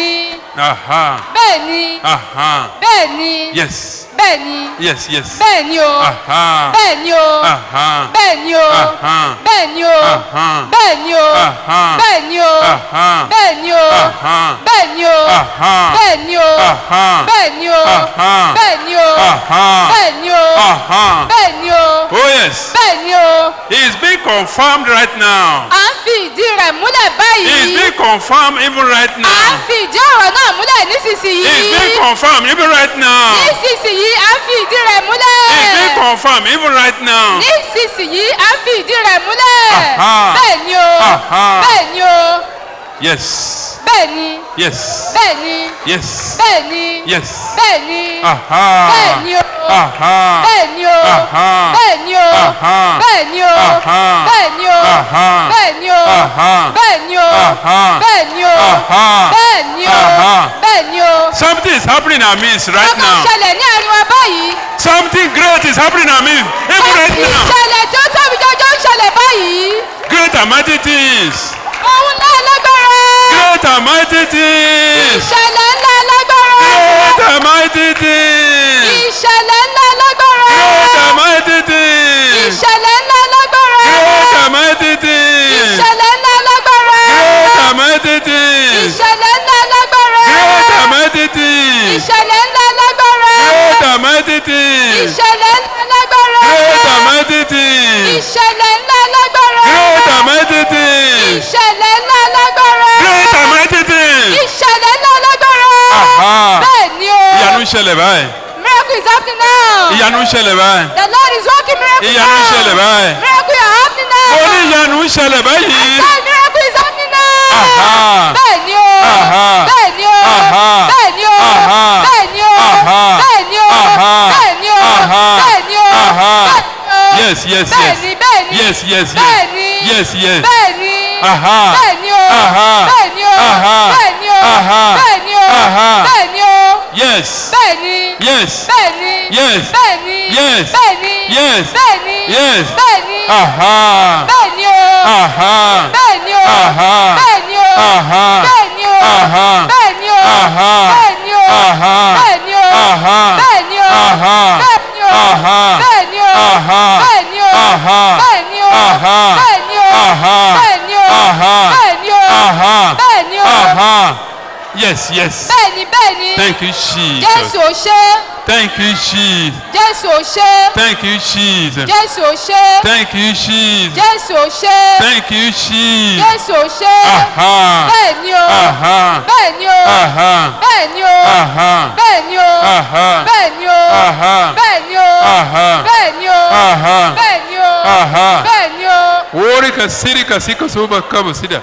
Aha. bẹ́ẹ̀ ni Aha. bẹ́ẹ̀ ni Yes. bẹ́ẹ̀ ni Yes, yes. bẹ́ẹ̀ ni o Aha. bẹ́ẹ̀ ni o Aha. bẹ́ẹ̀ ni o Aha. bẹ́ẹ̀ ni o Aha. bẹ́ẹ̀ ni o Aha. bẹ́ẹ̀ ni o Aha. bẹ́ẹ̀ ni o Aha. bẹ́ẹ̀ ni o Aha. bẹ́ẹ̀ ni o Aha. bẹ́ẹ̀ ni o Aha. bẹ́ẹ̀ ni o Aha. bẹ́ẹ̀ ni o Aha. bẹ́ẹ̀ ni o Oh, yes. bẹ́ẹ̀ ni o It's being confirmed right now. à ń fi ìdí rẹ̀ múlẹ̀ It's báyìí being confirmed even right à ń now. fi ìdí ọ̀rọ̀ náà múlẹ̀ It's nísinsìnyí being confirmed even right now. nísinsìnyí à ń fi ìdí rẹ̀ It's being múlẹ̀ confirmed even right now. nísinsìnyí à ń fi ìdí rẹ̀ múlẹ̀ Aha. bẹ́ẹ̀ ni o Aha. bẹ́ẹ̀ ni o Yes. bẹ́ẹ̀ ni Yes. bẹ́ẹ̀ ni Yes. bẹ́ẹ̀ ni Yes. bẹ́ẹ̀ ni Aha. bẹ́ẹ̀ ni o Aha. bẹ́ẹ̀ ni o Aha. bẹ́ẹ̀ ni o Aha. bẹ́ẹ̀ ni o Aha. bẹ́ẹ̀ ni o Aha. bẹ́ẹ̀ ni o Aha. bẹ́ẹ̀ ni o Aha. bẹ́ẹ̀ ni o Aha. bẹ́ẹ̀ ni o Aha. bẹ́ẹ̀ ni o. Something is happening in our midst right Ọkàn now. ṣẹlẹ̀ ní àárín wa báyìí. Something great is happening in our midst even right now. Ìṣẹ̀lẹ̀ tí ó tóbi jọjọ ń ṣẹlẹ̀ báyìí. Great and mighty things. Ohun ńlá lágbára. Great and mighty things. Ìṣẹ̀lẹ̀ ńlá lágbára. Great and mighty things. Ìṣẹ̀lẹ̀ ńlá lágbára. Great and mighty things. Ìṣẹ̀lẹ̀ ńlá lágbára. Great and mighty things. Ìṣẹ̀lẹ̀ ńlá lágbára. Great and mighty things. Ìṣẹ̀lẹ̀ ńlá lágbára. Great and mighty things. Ìṣẹ̀lẹ̀ ńlá lágbára. Great and mighty things. Ìṣẹ̀lẹ̀ ńlá lágbára. Great and mighty things. Ìṣẹ̀lẹ̀ ńlá lágbára. Great and mighty things. Ìṣẹ̀lẹ̀ ńlá lágbára. Great and mighty things. Ìṣẹ̀lẹ̀ ńlá lágbára. Aha. Bẹ́ẹ̀ ni o. Ìyanu ń ṣẹlẹ̀ báyìí. Miracle is happening now. Ìyanu ń ṣẹlẹ̀ báyìí. The Lord is working miracle Ìyanu ń ṣẹlẹ̀ now. báyìí. Miracle is happening now. Mo ní ìyanu ń ṣẹlẹ̀ báyìí. Say miracle is happening now. Aha. Bẹ́ẹ̀ ni o. Aha. Bẹ́ẹ̀ ni o. Aha. Bẹ́ẹ̀ ni o. Aha. Bẹ́ẹ̀ ni o. Aha. Bẹ́ẹ̀ ni o. Aha. Bẹ́ẹ̀ ni o. Aha. Bẹ́ẹ̀ ni o. Aha. Bẹ́ẹ̀ ni o. Yes, yes, Bẹ́ẹ̀ yes. ni, bẹ́ẹ̀ ni. Yes, yes, yes. Bẹ́ẹ̀ ni. Yes, yes. Bẹ́ẹ̀ ni. Aha. Bẹ́ẹ̀ ni o. Aha. Bẹ́ẹ̀ ni o. Aha. Bẹ́ẹ̀ ni o. Aha. Bẹ́ẹ̀ ni o. Aha. Bẹ́ẹ̀ ni o. Yes. Bẹ́ẹ̀ ni. Yes. Bẹ́ẹ̀ ni. Yes. Bẹ́ẹ̀ ni. Yes. Bẹ́ẹ̀ ni. Yes. Bẹ́ẹ̀ ni. Yes. Bẹ́ẹ̀ ni. Aha. Bẹ́ẹ̀ ni o. Aha. Bẹ́ẹ̀ ni o. Aha. Bẹ́ẹ̀ ni o. Aha. Bẹ́ẹ̀ ni o. Aha. Bẹ́ẹ̀ ni o. Aha. Bẹ́ẹ̀ ni o. Aha. Bẹ́ẹ̀ ni o. Aha. Bẹ́ẹ̀ ni o. Aha. Bẹ́ẹ̀ ni o. Aha. Bẹ́ẹ̀ ni o. Aha. Bẹ́ẹ̀ ni o. Aha. Bẹ́ẹ̀ ni o. Aha. Bẹ́ẹ̀ ni o. Aha. Bẹ́ẹ̀ ni o. Aha. Bẹ́ẹ̀ ni o. Aha. Bẹ́ẹ̀ ni o. Aha. Yes, yes. Bẹ́ẹ̀ ni bẹ́ẹ̀ ni. Thank you, Jesus. Jésù ò ṣe. Thank you, Jesus. Jésù ò ṣe. Thank you, Jesus. Jésù ò ṣe. Thank you, Jesus. Jésù ò ṣe. Thank you, Jesus. Jésù ò ṣe. Aha. Bẹ́ẹ̀ ni o. Aha. Bẹ́ẹ̀ ni o. Aha. Bẹ́ẹ̀ ni o. Aha. Bẹ́ẹ̀ ni o. Aha. Bẹ́ẹ̀ ni o. Aha. Bẹ́ẹ̀ ni o. Aha. Bẹ́ẹ̀ ni o. Aha. Bẹ́ẹ̀ ni o. Aha. Bẹ́ẹ̀ ni o. Worika sirika sika soba kabo sida.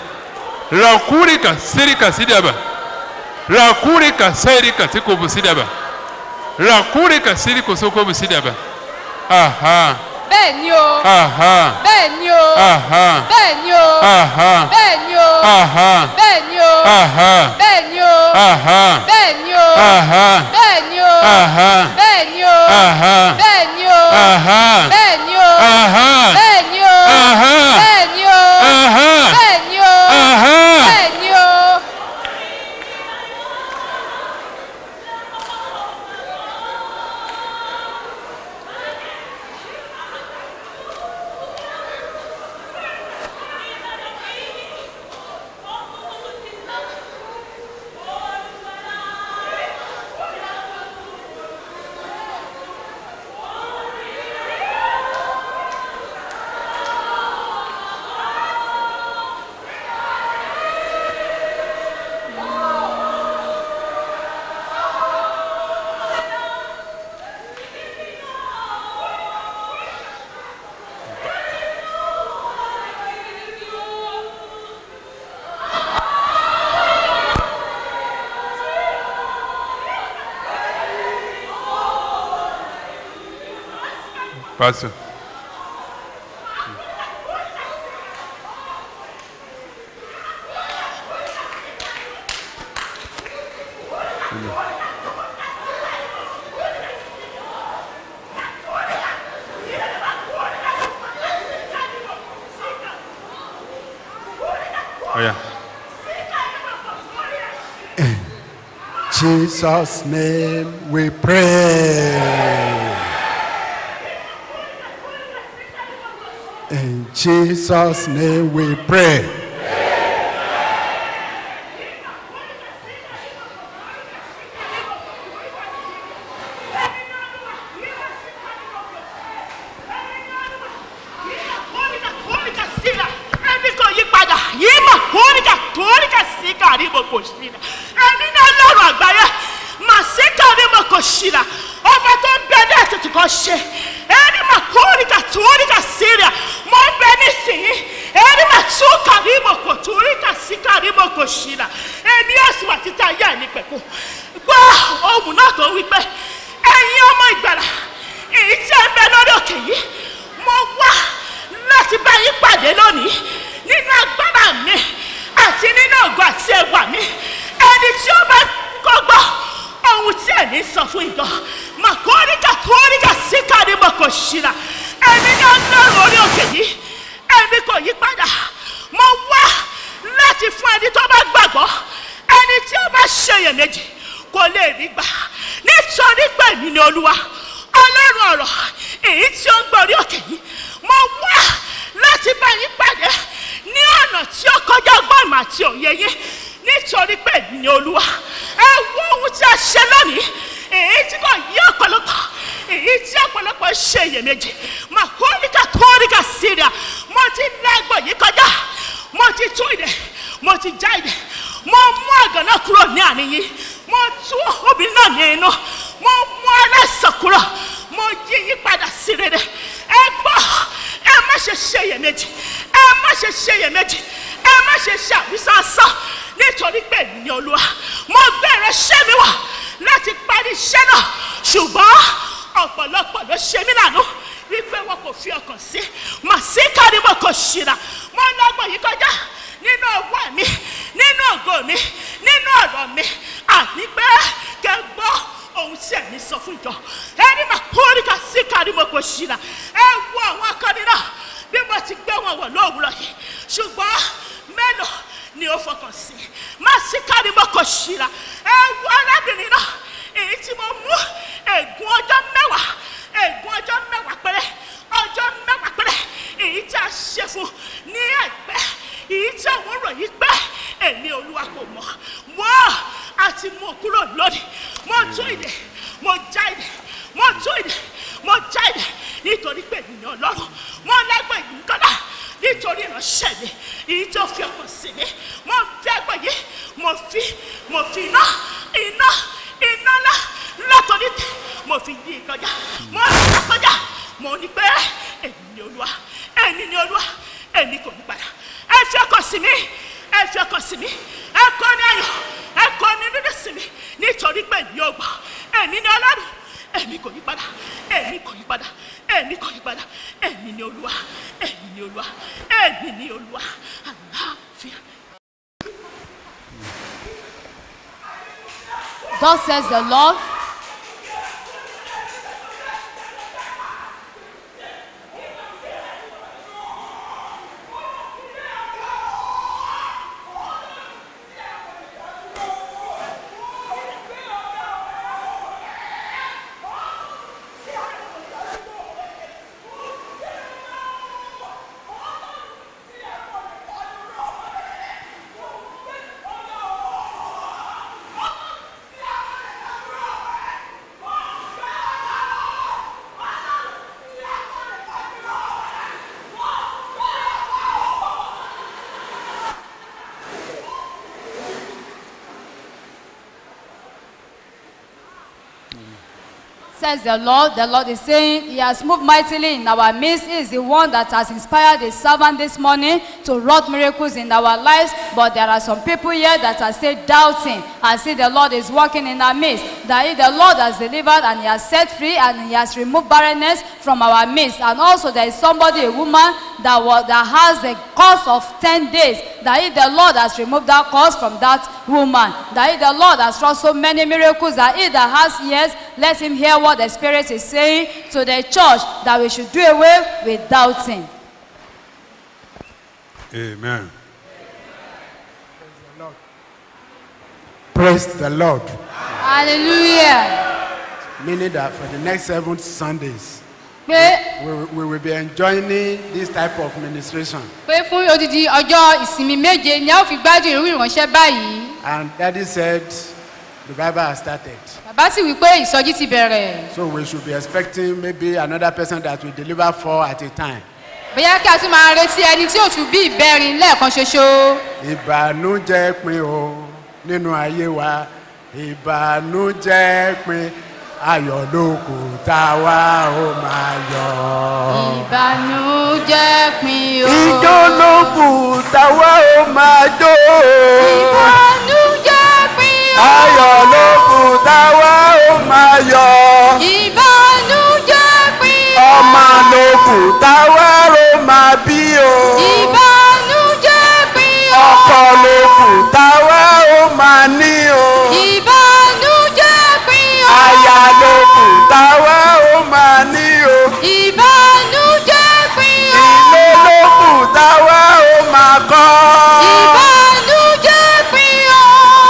Rakurika sirika sida ba. Rakurika sirika siko busida ba. Rakurika siriko soko busida ba. Aha. Bẹ́ẹ̀ ni o. Aha. Bẹ́ẹ̀ ni o. Aha. Bẹ́ẹ̀ ni o. Aha. Bẹ́ẹ̀ ni o. Aha. Bẹ́ẹ̀ ni o. Aha. Bẹ́ẹ̀ ni o. Aha. Bẹ́ẹ̀ ni o. Aha. Bẹ́ẹ̀ ni o. Aha. Bẹ́ẹ̀ ni o. Aha. Bẹ́ẹ̀ ni o. Aha. Bẹ́ẹ̀ ni o. Aha. Bẹ́ẹ̀ ni o. Aha. Bẹ́ẹ̀ ni o. Aha. Bẹ́ẹ̀ ni o. Aha. Bẹ́ẹ̀ ni o. Pastor. Oh yeah. Jesus' name we pray. In Jesus' name we pray. kóríkà kóríkà síra ẹni kò yí padà yìí mà kóríkà kóríkà sí kárí mo kò síra ẹni náà lọ́rùn àgbáyé mà sí kárí mo kò síra ọba tó ń bẹ ní ètùtù kan ṣe ẹni mà kóríkà kóríkà síra mo ń bẹ nísìnyí ẹni mà tún kárí mo kò kóríkà sí kárí mo kò síra ẹni yóò sì wà títí ayé ẹni pẹ̀kú gbọ́ ohun náà tó wí pé ẹ̀yin ọmọ ìgbàlà èyí tí ẹ ń bẹ lórí òkè yìí mo wá láti bá yín pàdé lónìí nínú agbára mi àti nínú ògo àti ẹwà mi ẹni tí ó bá kọ́gbọ́ ohun tí ẹ̀mí sọ fún ìjọ mà kóríkà kóríkà síkà ni mo kò ṣìlà ẹni ní ọlọ́run orí òkè yìí ẹni kò yí padà mo wá láti fún ẹni tó bá gbàgbọ́ ẹni tí ó bá ṣèyèméjì kò lè rí gbà nítorí pé èmi ni olúwa ọlọ́run ọ̀rọ̀ èyí tí ó ń gbọ́ orí òkè yìí mo wá láti bá yín pàdé ní ọ̀nà tí ó kọjá ọgbọ́n ìmọ̀ àti òye yín nítorí pé èmi ni olúwa ẹ wo ohun tí a ṣe lónìí èyí tí kò yí ọ̀pọ̀lọpọ̀ èyí tí ọ̀pọ̀lọpọ̀ ṣe iyèméjì mà kóríkà kóríkà síríà mo ti lẹ́gbọ̀n yìí kọjá mo ti tún ìdè mo ti já ìdè mo mú àgàn náà kúrò ní àárín yín mo tú obìnrin náà ní inú mo mú aláìsàn kúrò mo yí yí padà sí rere ẹ gbọ́ ẹ má ṣe ṣe iyèméjì ẹ má ṣe ṣe iyèméjì ẹ má ṣe ṣe àwísànsán nítorí pé èmi ni olúwa mo bẹ̀rẹ̀ ṣẹ́ mi wà láti parí iṣẹ́ náà ṣùgbọ́n ọ̀pọ̀lọpọ̀ ló ṣe mí lànà wípé wọn kò fi ọkàn sí màsíkà ni mo kò ṣìnà mo lọ́gbọ̀n yìí kọjá nínú ọwọ́ mi nínú ògo mi nínú ọ̀rọ̀ mi àní pé kẹ gbọ́ ohun tí ẹ̀mí sọ fún ìjọ ẹni mà kórìkà síkà ni mo kò ṣìnà ẹ wo àwọn akọni náà bí mo ti gbé wọn wọ̀ lówùúrọ̀ yìí ṣùgbọ́n mélòó ni ó fọkàn sí màsíkà ni mo kò ṣìnà ẹ wo arábìnrin náà èyí tí mo mú ègún ọjọ́ mẹ́wàá ègún ọjọ́ mẹ́wàá péré ọjọ́ mẹ́wàá péré èyí tí a ṣe fún ní ẹ̀gbẹ́ èyí tí àwọn ròyìn pé èmi olúwa kò mọ̀ wọ́n àti mú kúrò lónìí mo tún ìdè mo já ìdè mo tún ìdè mo já ìdè nítorí pé ènìyàn ọlọ́run mo lẹ́gbẹ̀ẹ́ yìí kọ́dà nítorí ìránṣẹ́ mi èyí tó fi ọkàn sí mi mo fi ẹgbẹ́ yìí mo fi mo fi iná iná iná ńlá látọ̀rí tẹ̀ mo fi yí kọjá mo rà kọjá mo ní pé èmi ni olúwa èmi ni olúwa èmi kò ní padà ẹ fi ọkàn sí mi ẹ fi ọkàn sí mi ẹ kọ́ ní ayọ̀ ẹ kọ́ ní dídí sí mi nítorí pé èmi ò gbà èmi ni ọlọ́run èmi kò yí padà èmi kò yí padà èmi kò yí padà èmi ni olúwa èmi ni olúwa èmi ni olúwa àlàáfíà. Thus says the Lord. Says the Lord, the Lord is saying, He has moved mightily in our midst. He is the one that has inspired His servant this morning to wrought miracles in our lives. But there are some people here that are still doubting and see the Lord is working in our midst. That He, the Lord has delivered and He has set free and He has removed barrenness from our midst. And also there is somebody, a woman, that, was, that has a course of 10 days. That He, the Lord has removed that cause from that woman. That He, the Lord has wrought so many miracles that He that has ears, let him hear what the Spirit is saying to the church that we should do away with doubting. Amen. Praise the Lord. hallelujah Meaning that for the next seven Sundays, pé we, we will be enjoying this type of ministration. pé fún odidi ọjọ́ ìsinmi méje ni a ó fi gbádùn irú ìránṣẹ́ báyìí And Daddy said the Bible has started. bàbá sì wí pé ìsọjí ti bẹ̀rẹ̀ So we should be expecting maybe another person that will deliver four at a time. bóyá kí a tún máa retí ẹni tí ò tún bí ìbẹ́rin lẹ́ẹ̀kan ṣoṣo ìbànújẹ́ pin o nínú ayé wa ìbànújẹ́ pin ayọ̀ ló kù tá a wá ó máa yọ. ìbànújẹ́ pin o ijó ló kù tá a wá ó máa jó. ìbànújẹ́ pin o ayọ̀ ló kù tá a wá ó máa yọ. ìbànújẹ́ pin o ọmọ ló kù tá a wá ó máa bí o. ìbànújẹ́ pin o ọkọ ló kù tá a wá ó máa ní o. ìbànújẹ́ pin o aya ló kù tá a wá ó máa ní o. ìbànújẹ́ pin o ilé ló kù tá a wá ó máa kọ́. ìbànújẹ́ pin o.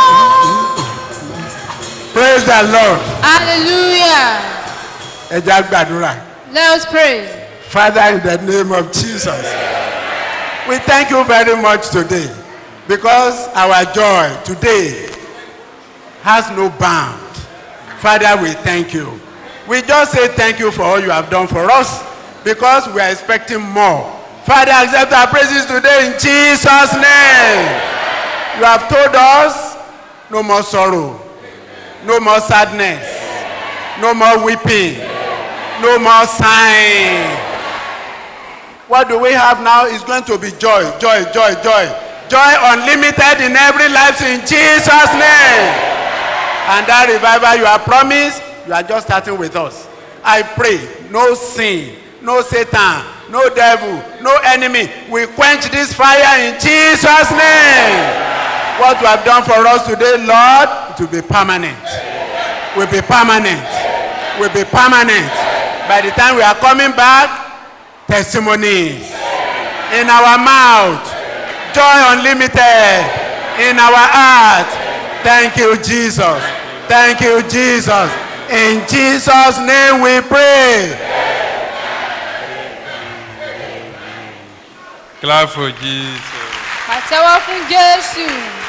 praise the lord. hallelujah ẹ jẹ́ á gbàdúrà. let us pray. father in the name of jesus we thank you very much today because our joy today has no bound father we thank you we just say thank you for all you have done for us because we are expecting more father accept our praises today in jesus name you have told us no more sorrow no more sadness no more weeping no more sighing what do we have now is going to be joy joy joy joy joy unlimited in every life in jesus name and that revival you are promised you are just starting with us i pray no sin no satan no devil no enemy we quench this fire in jesus name what you have done for us today lord it will be permanent will be permanent will be permanent by the time we are coming back testimonies in our mouth joy unlimited in our heart thank you jesus thank you jesus in jesus name we pray Clap for Jesus. pàtẹ́wọ́ fún jésù.